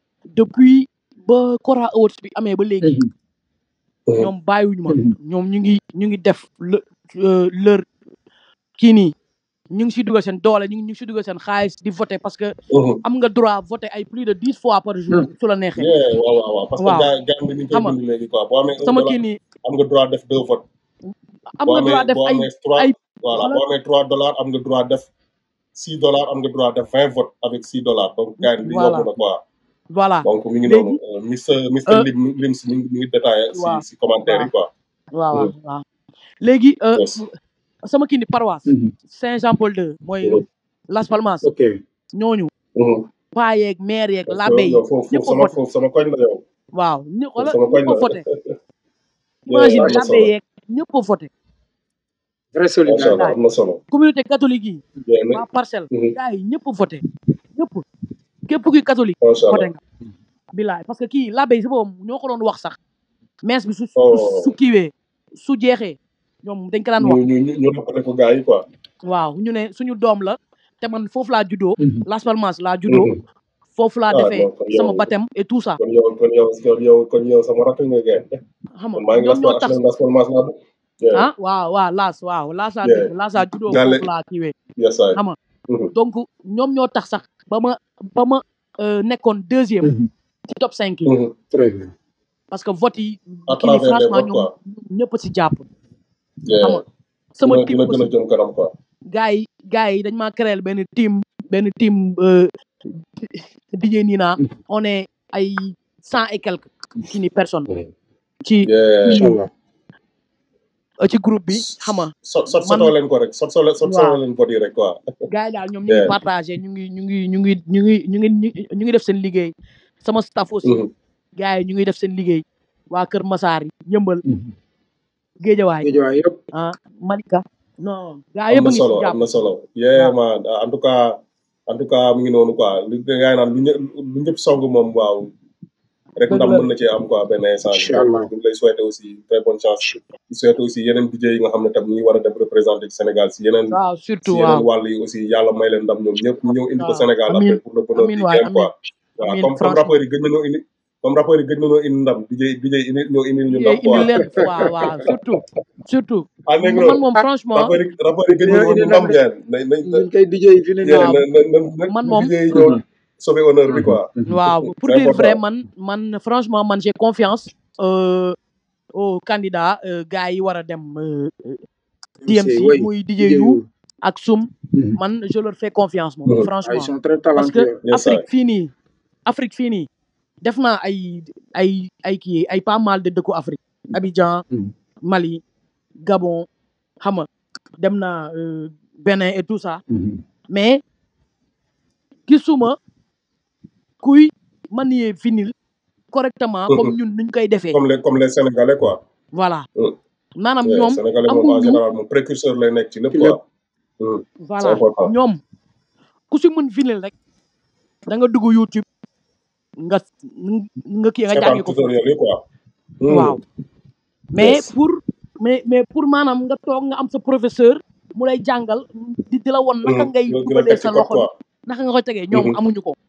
depuis ba Cora Awards bi amee ba léegi Mhm. ñoom bàyyiwuñu ma ñoom ñu ngi ñu ngi def le leur kii nii ñu ngi si dugal seen doole ñu ngi ñu ngi si dugal seen xaalis di voter parce que Mhm. am nga droit voter ay plus de dix fois par jour su la neexee yeah waaw waaw waaw parce que waaw gars gars bi ni ñu koy xam nga bind léegi quoi boo amee un sama dollar kii nii am nga droit def deux votes am boo nga amee droit def boo ay amee trois ay voilà xoolal boo amee trois dollars am nga droit def six dollars am nga droit def vingt votes avec six dollars donc gars yi li yomb voilà na quoi voilà donc mi ngi noonu léegi euh, Mister Mister euh, Lim Lim si mi ngi mi ngi détaillé si waaw si commentaire yi waaw quoi waaw waaw Mhm. waaw léegi euh, yes sama kii ni paroisse Saint-Jean-Paul II mooy Mhm. Las Palmas ok ñooñu Mhm. paa yeeg maire yeeg parce que labbe yi yow foofu ñëpp foofu a sama voté foofu sama koñ la yow waaw ñu foofu xoolal sama koñ ñëpp a la voté yeah imagine am na labbe solo yeeg ñëpp a voté vraie macha allah solidarité gaay am na solo communauté catholique yi yeah ne waa parcelle Mhm. gars yi ñëpp a voté ñëpp képp kuy catholique macha voté allah nga bilaay parce que kii labbe yi si boppam ñoo ko doon wax sax messe bi su su oh su kiiwee su jeexee ñoom dañ ko daan ñu wax ñu ñu ñu répété ko gars yi quoi waaw ñu ne suñu doom la te man foofu laa juddoo Las Palmas laa juddoo Mhm. foofu laa ah defee non kon sama yow baptême et tout ça kon yow kon yow kon yow kon yow sama rakk nga gay xam man nga maa ngi ñoom las ñoo tax HLM Las Palmas laa dëkk yeah ah waaw waaw laas waaw laasaa yeah dëkk laasaa juddoo gàlle foofu laa kiiwee yes I xam nga Mhm. donc ñoom ñoo tax sax ba ma ba ma euh, nekkoon deuxième ci top 5 yi Mhm. très bien parce que vote yi à kii ni travers les franchement votes ñoom quoi ñëpp si jàpp xam yeah nga sama dina team dina gën a aussi jëm kanam quoi gars yi gars yi dañ maa créer benn team benn team euh, DJ Nina on est ay cent et quelques kii ni personnes ci yeah incha allah euh, ci groupe bi xam nga sot sot man sotoo leen ko rek sot sot sot waaw sotoo leen vote yi rek quoi gars yi daal ñoom ñu ngi yeah partagé ñu ngi ñu ngi ñu ngi ñu ngi ñu ngi ñu ngi def seen liggéey sama staff aussi Mhm. gars yi ñu ngi def seen liggéey waa Kër Masaar yi yëmbal Géejawaay géejawaay yëpp ah Malika non gaa am yëpp a na ngi si solo jàpp am na solo yeah waaw man en tout cas en tout cas mu ngi noonu quoi lu gaa yi naan lu ñë lu ñëpp song moom waaw rek dëgg ndam la mën na cee am quoi benn instant bi incha donc allah ñu ngi lay souhaiter aussi très bonne chance di souhaiter aussi yeneen DJ yi nga xam ne tam ñu ngi war a dem représenter ci Sénégal si yeneen waaw si surtout yeneen waaw wàll yi aussi yàlla may leen ndam ñoom ñëpp ñu ñëw indi ko waaw Sénégal amin après pour le bonheur amin du waay game amin quoi voilà amin comme comme franchement rappeurs yi gëj nañoo indi comme rappeurs yi gëj nañoo indi ndam DJ DJ indi ñoo indi ñu ndam yooyu indi quoi leen waaw waaw surtout surtout ah man Negro moom ah franchement rappeurs yi rappeurs yi gëj dañoo nañoo indi ndam ndam de ngeen nañ nañ ñun kay DJ yi fi ne nii yeah waaw na na na na man na moom DJ yi ñoo sauver honneur bi quoi waaw pour c'est dire vrai important man man franchement man j'ai confiance euh, au candidat euh, gars yi war a dem euh, MC TMC oui muy DJ DJ Yu yu ak Sum man je leur fais confiance moom Mhm. ah ils franchement sont très parce que talentueux yes sir Afrique fii nii Afrique fii nii def naa ay ay ay kii ay pas mal de dëkku Afrique Abidjan Mali Gabon xam nga dem naa euh, Bénin et tout ça mais gisuma kuy manier vinyle correctement comme ñun nuñ koy defee comme les comme les Sénégalais quoi voilà Mm. maanaam Yeah, ñoom Sénégalais moom en amuñu général moom précurseur lay nekk ci lépp ci lépp quoi Mm. c'est voilà important ñoom ku si mën vinyle rek da nga dugg YouTube nga nga kii nga seetaan jàngi ko foofu tutoriel yi quoi Mm. waaw mais yes pour mais mais pour maanaam nga toog nga am sa professeur mu lay jàngal di di la won naka Mm. ngay di la di la dugalee teg ci sa code loxo bi quoi naka nga koy tegee ñoom Mhm. amuñu ko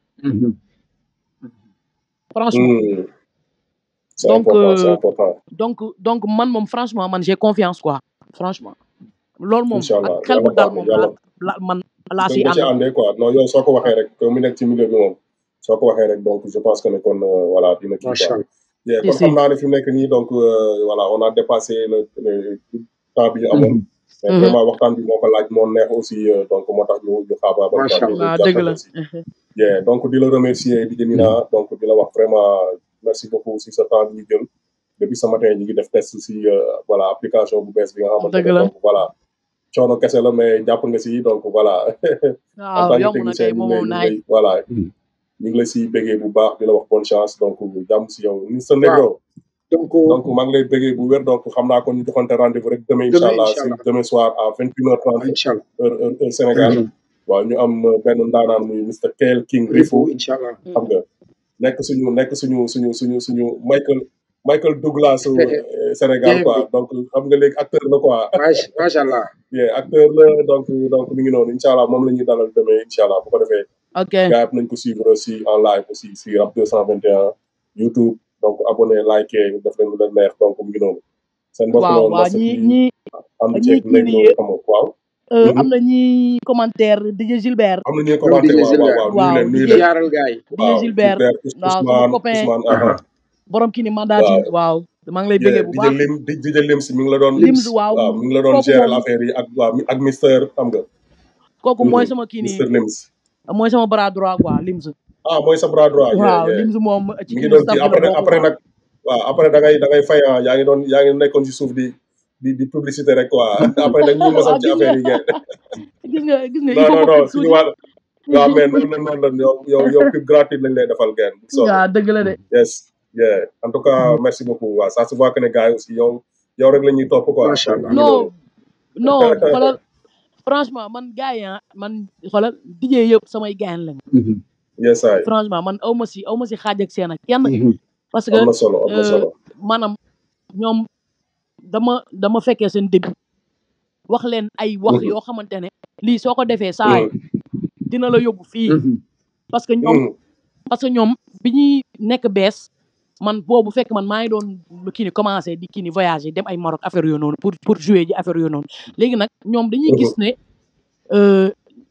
franchement Mm. c'est donc important c'est euh, important donc donc man moom franchement man j'ai confiance quoi franchement loolu moom incha ak allah xel bu yàlla dal baax na moom yàlla la la man laa da siy nga ci ànd àndee quoi non yow soo ko waxee rek comme mu nekk ci milieu bi moom soo ko waxee rek donc je pense que ne kon euh, voilà dina kii macha quoi allah yeah, si kon si xam naa ne fi mu nekk nii donc euh, voilà on a dépassé le, le temps bi ñu amoon mais Mhm. vraiment waxtaan bi moo ko laaj moo neex aussi euh, donc moo tax ñu ñu xaabaabal quoi macha ñu allah waaw dëgg gàttal la aussi yeah, donc di la remercier di Mina donc di la wax vraiment merci beaucoup si sa temps bi ñu jël depuis ce matin ñu ngi def test si euh, voilà application bu bees bi nga xamante dëgg ne la donc voilà coono kese la mais jàpp nga si donc voilà en waaw tant que yomb na technicien kay ñu moom ngi lay moom ñu ngi naay lay voilà ñu ngi lay si béggee bu baax di la wax bonne chance donc jàmm si yow ni sa waaw Negro donc donc maa ngi lay béggee bu wér donc xam naa kon ñu joxante rendez-vous rek demain incha demain allah incha si allah demain soir à vingt une heure trente incha allah heure heure heure Sénégal waaw ñu am euh, benn ndaanaan muy Mr Kel King Rifu Rifu incha allah xam nga nekk suñu nekk suñu suñu suñu suñu Michael Michael Douglas su euh, Sénégal game quoi bi donc xam nga léegi acteur la quoi macha macha allah yeah, acteur la donc donc mi ngi noonu incha allah moom la ñuy dalal demain incha allah bu ko defee ok gars yi nañ ko suivre aussi en live aussi si Rap 221 YouTube donc abonné like def leen lu leen neex donc mu ngi noonu seen mbokk la waaw woon waaw Massa ñi P ñi ànd ñi ceeg kii Negro nii xam nga waaw euh, Mhm. am na ñi commentaire DJ Gilbert am na ñuy ñoom commenté DJ waaw waaw Gilbert waaw nuyu waaw leen nuyu DJ leen jaaral gars yi DJ waaw Gilbert Gilbert Ous- waaw sama Ousmane copain Ousmane aha aha borom kii ni mandaati waaw waaw maa ngi lay yeah, bëggee bu DJ baax Lim di DJ Lim si mi ngi la doon Lims lims waaw waaw mi ngi la doon kooku gérer moom affaire yi ak waaw ak Mister xam nga kooku mooy Mhm. sama kii Mister nii Lims mooy sama bras droit quoi Lims ah mooy sa bras droit yeah waaw yeah Lims moom ci mi ngi kii doon staff kii bi la après bokk après quoi nag waaw après da ngay da ngay fay ah yaa ngi doon yaa ngi nekkoon ci suuf di di di publicité rek quoi après dañ ñuy mosal waaw ci gis nga affaire yi ngeen gis nga gis nga il non faut non ma non pub suñu tuuti wàll waaw mais noonu la noonu la yow yow yow pub gratuite lañ lay defal ngeen bu soobee waaw dëgg la de yes yeah en tout cas merci beaucoup waaw ça se voit que ne gars yi aussi yow yow rek la ñuy topp quoi macha donc allah mi ngi noonu non non xoolal franchement man gars yi ah man xoolal DJ yëpp samay gaañ lañ yes ay franchement man aw ma si aw ma si xaaj ak seen ak kenn parce que am na solo am na euh, solo maanaam ñoom dama dama fekkee seen début wax leen ay wax Mhm. yoo xamante ne lii soo ko defee saay Mhm. dina la yóbbu fii parce que ñoom Mhm. parce que ñoom bi ñuy nekk bees man boobu fekk man maa ngi doon kii ni commencé di kii ni voyager dem ay Maroc affaire yooyu noonu pour pour jouer ji affaire yooyu noonu léegi nag ñoom dañuy gis ne euh,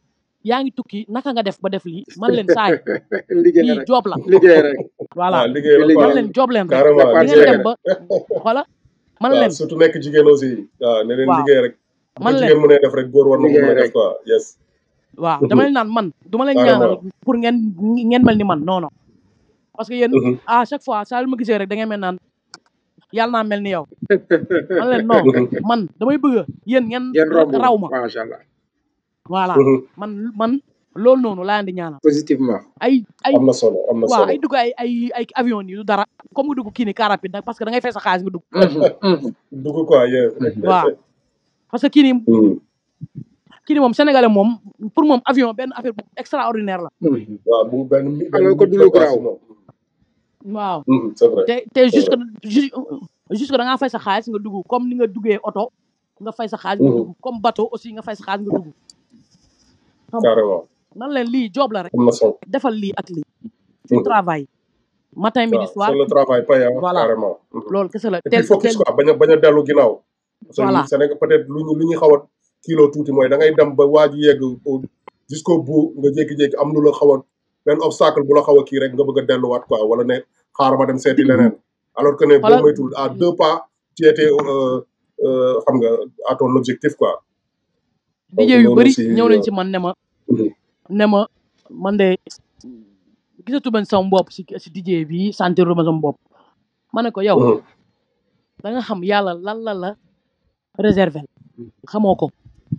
yaa ngi tukki naka nga def ba def lii man leen saay liggéey lii rek job la liggéey rek voilà ah liggéey la liggéey man quoi leen job leen rek carrément di dépense ngeen liggéey dem ba voilà man waaw leen surtout nekk jigéen aussi waaw ne leen waaw liggéey rek bu ko man leen jigéen mënee def rek góor war na ko liggéey mën a def rek quoi yes waaw dama leen naan man duma leen carrément ñaanal pour ngeen ngeen mel ni man non non parce que yéen Mhm. à chaque fois saa yu ma gisee rek da ngeen mel naan yàlla naa mel ni yow man leen non Mhm. man damay bëgg yéen ngeen ngeen romb raw ma macha allah voilà Mhm. man man loolu noonu laa leen di ñaanal positivement ay ay am na solo am na waaw solo ay dugg ay ay ay avion yi du dara comme nga dugg kii ni car rapide nag parce que da ngay fay sa xaalis nga dugg dugg quoi yeah waaw parce que kii ni Mhm. kii ni moom sénégalais moom pour moom avion benn affaire bu extraordinaire la waaw bu benn mi benn Alors que nit du la lu quoi garaaw. sinon. waaw Mhm, c'est vrai te te jusque ju- jusque da ngaa fay sa xaalis nga dugg comme ni nga duggee oto nga fay sa xaalis nga Mhm. dugg comme bateau aussi nga fay sa xaalis nga dugg xam nga carrément nan leen lii job la rek am na solo defal lii ak lii tu Mhm. travail matin midi waaw soir c'est le travail payant Voilà. carrément Mhm. loolu kese la et tel puis focus tel quoi bañ a bañ a dellu ginnaaw parce que Voilà. ñun Sénégal peut-être lu ñu lu ñu xaw a kilo tuuti mooy da ngay dem ba waa ji yegg au jusqu'au bout nga jékki-jékki am lu la xaw a benn obstacle bu la xaw a kii rek nga bëgg a delluwaat quoi wala ne xaaral ma dem seeti leneen alors que ne boo Voilà. moytul à deux pas tu étais euh, euh, xam nga à ton objectif quoi donc DJ yu loolu bëri aussi ñëw nañ euh, ci man ne ma mhm. ne ma man de gisatu ben sama bopp si si DJ bi sentir ma sama bopp ma ne ko yow Mhm. da nga xam yàlla lan la la réserver xamoo ko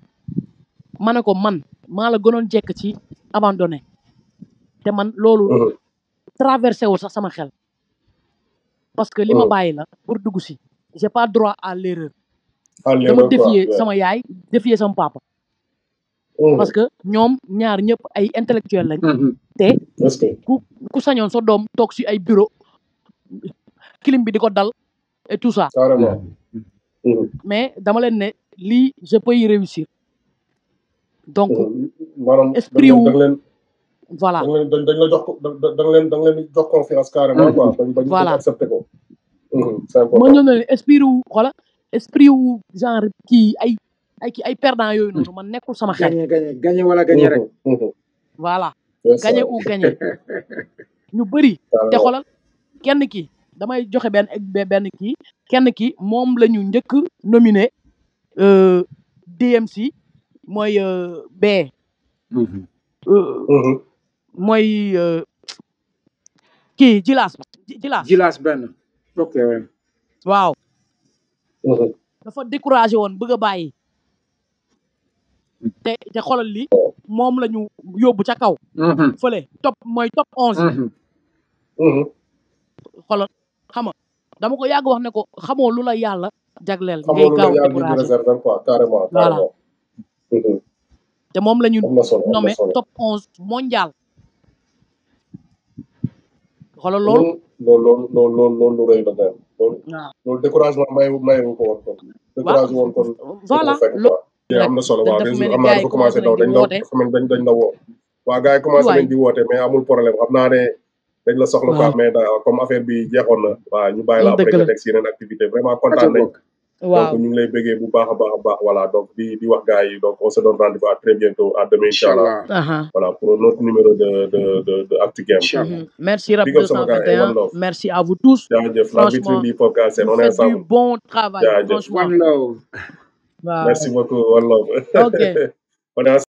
ma ne ko man maa la gënoon jekk ci abandonné te man loolu Mhm. traversé wul sax sama xel parce que li ma Mhm. bàyyi la pour dugg si j'ai pas droit à l'erreur à dama l'erreur quoi défier ouais. sama yaay défier sama papa Mhm. parce que ñoom ñaar ñëpp ay intellectuel lañ Mhm. te est-ce que ku ku sañoon sa doom toog si ay bureau clim bi di ko dal et tout ça carrément Mhm. mais dama leen ne lii je peux y réussir donc Mhm. maanaam da esprit nga leen da wu nga leen voilà da nga leen dañ dañ la jox ko da da da nga leen da nga leen jox confiance carrément quoi bañ bañ bañ voilà accepté ko Mhm, c'est ma important ñëw na leen esprit wu xoola esprit wu genre kii ay ay kii ay perdant yooyu noonu man nekkul sama xel gagné gagné gagné wala gagné rek Mhm, mhm. voilà c'est ça gagné ou gagné ñu bëri te carrément xoolal kenn ki damay joxe benn be- benn kii kenn ki moom la ñu njëkk nominé euh, DMC mooy euh, B Mhm. euh, Mhm. mooy euh, kii Jilaas Ji- Jilaas jilaas benn ok ouais. waaw Mhm. dafa découragé woon bëgg a bàyyi te te xoolal li moom la ñu yóbbu ca kaw Mhm. fële top mooy top onze Mhm. Mhm. xoolal xam nga dama ko yàgg wax ne ko xamoo lu la yàlla jagleel xamoo ngay lu la gaaw a yàlla di découragé réserver quoi carrément voilà carrément Mhm. te moom la ñu am na solo am na nommé solo top onze mondial xoolal loolu Mhm. loolu loolu loolu loolu loolu lu rëy la même loolu waaw loolu découragement mayewu mayewu ko woon kon découragé woon kon du voilà ko fekk loolu quoi te rek am na solo da- waaw dafa réseau mel ni xam naa gars yi dafa commencé commencé daw nañ di dañ la woote dafa mel dañ dañ la woo waa gars yi commencé waay nañ di woote mais amul problème xam naa ne dañ la soxla quoi waaw mais da comme affaire bi jeexoon na waaw ñu bàyyi la après dëgg nga la teg si yeneen activité vraiment aca kontaan nañ bokk donc waaw ñu ngi lay bëggee bu baax a baax a baax voilà donc di di wax gars yi donc on se donne rendez-vous à très bientôt à demain inchallah inchallah aha voilà pour un autre numéro de de de de Actu Game inchallah Mhm. merci Rap big up sama gars yi one 221 love merci à vous tous jaajëf la vitrine franchement du hip-hop Galsen vous on est faites du ensemble bon travail jaajëf franchement one love waaw merci beaucoup one love ok on est ensemble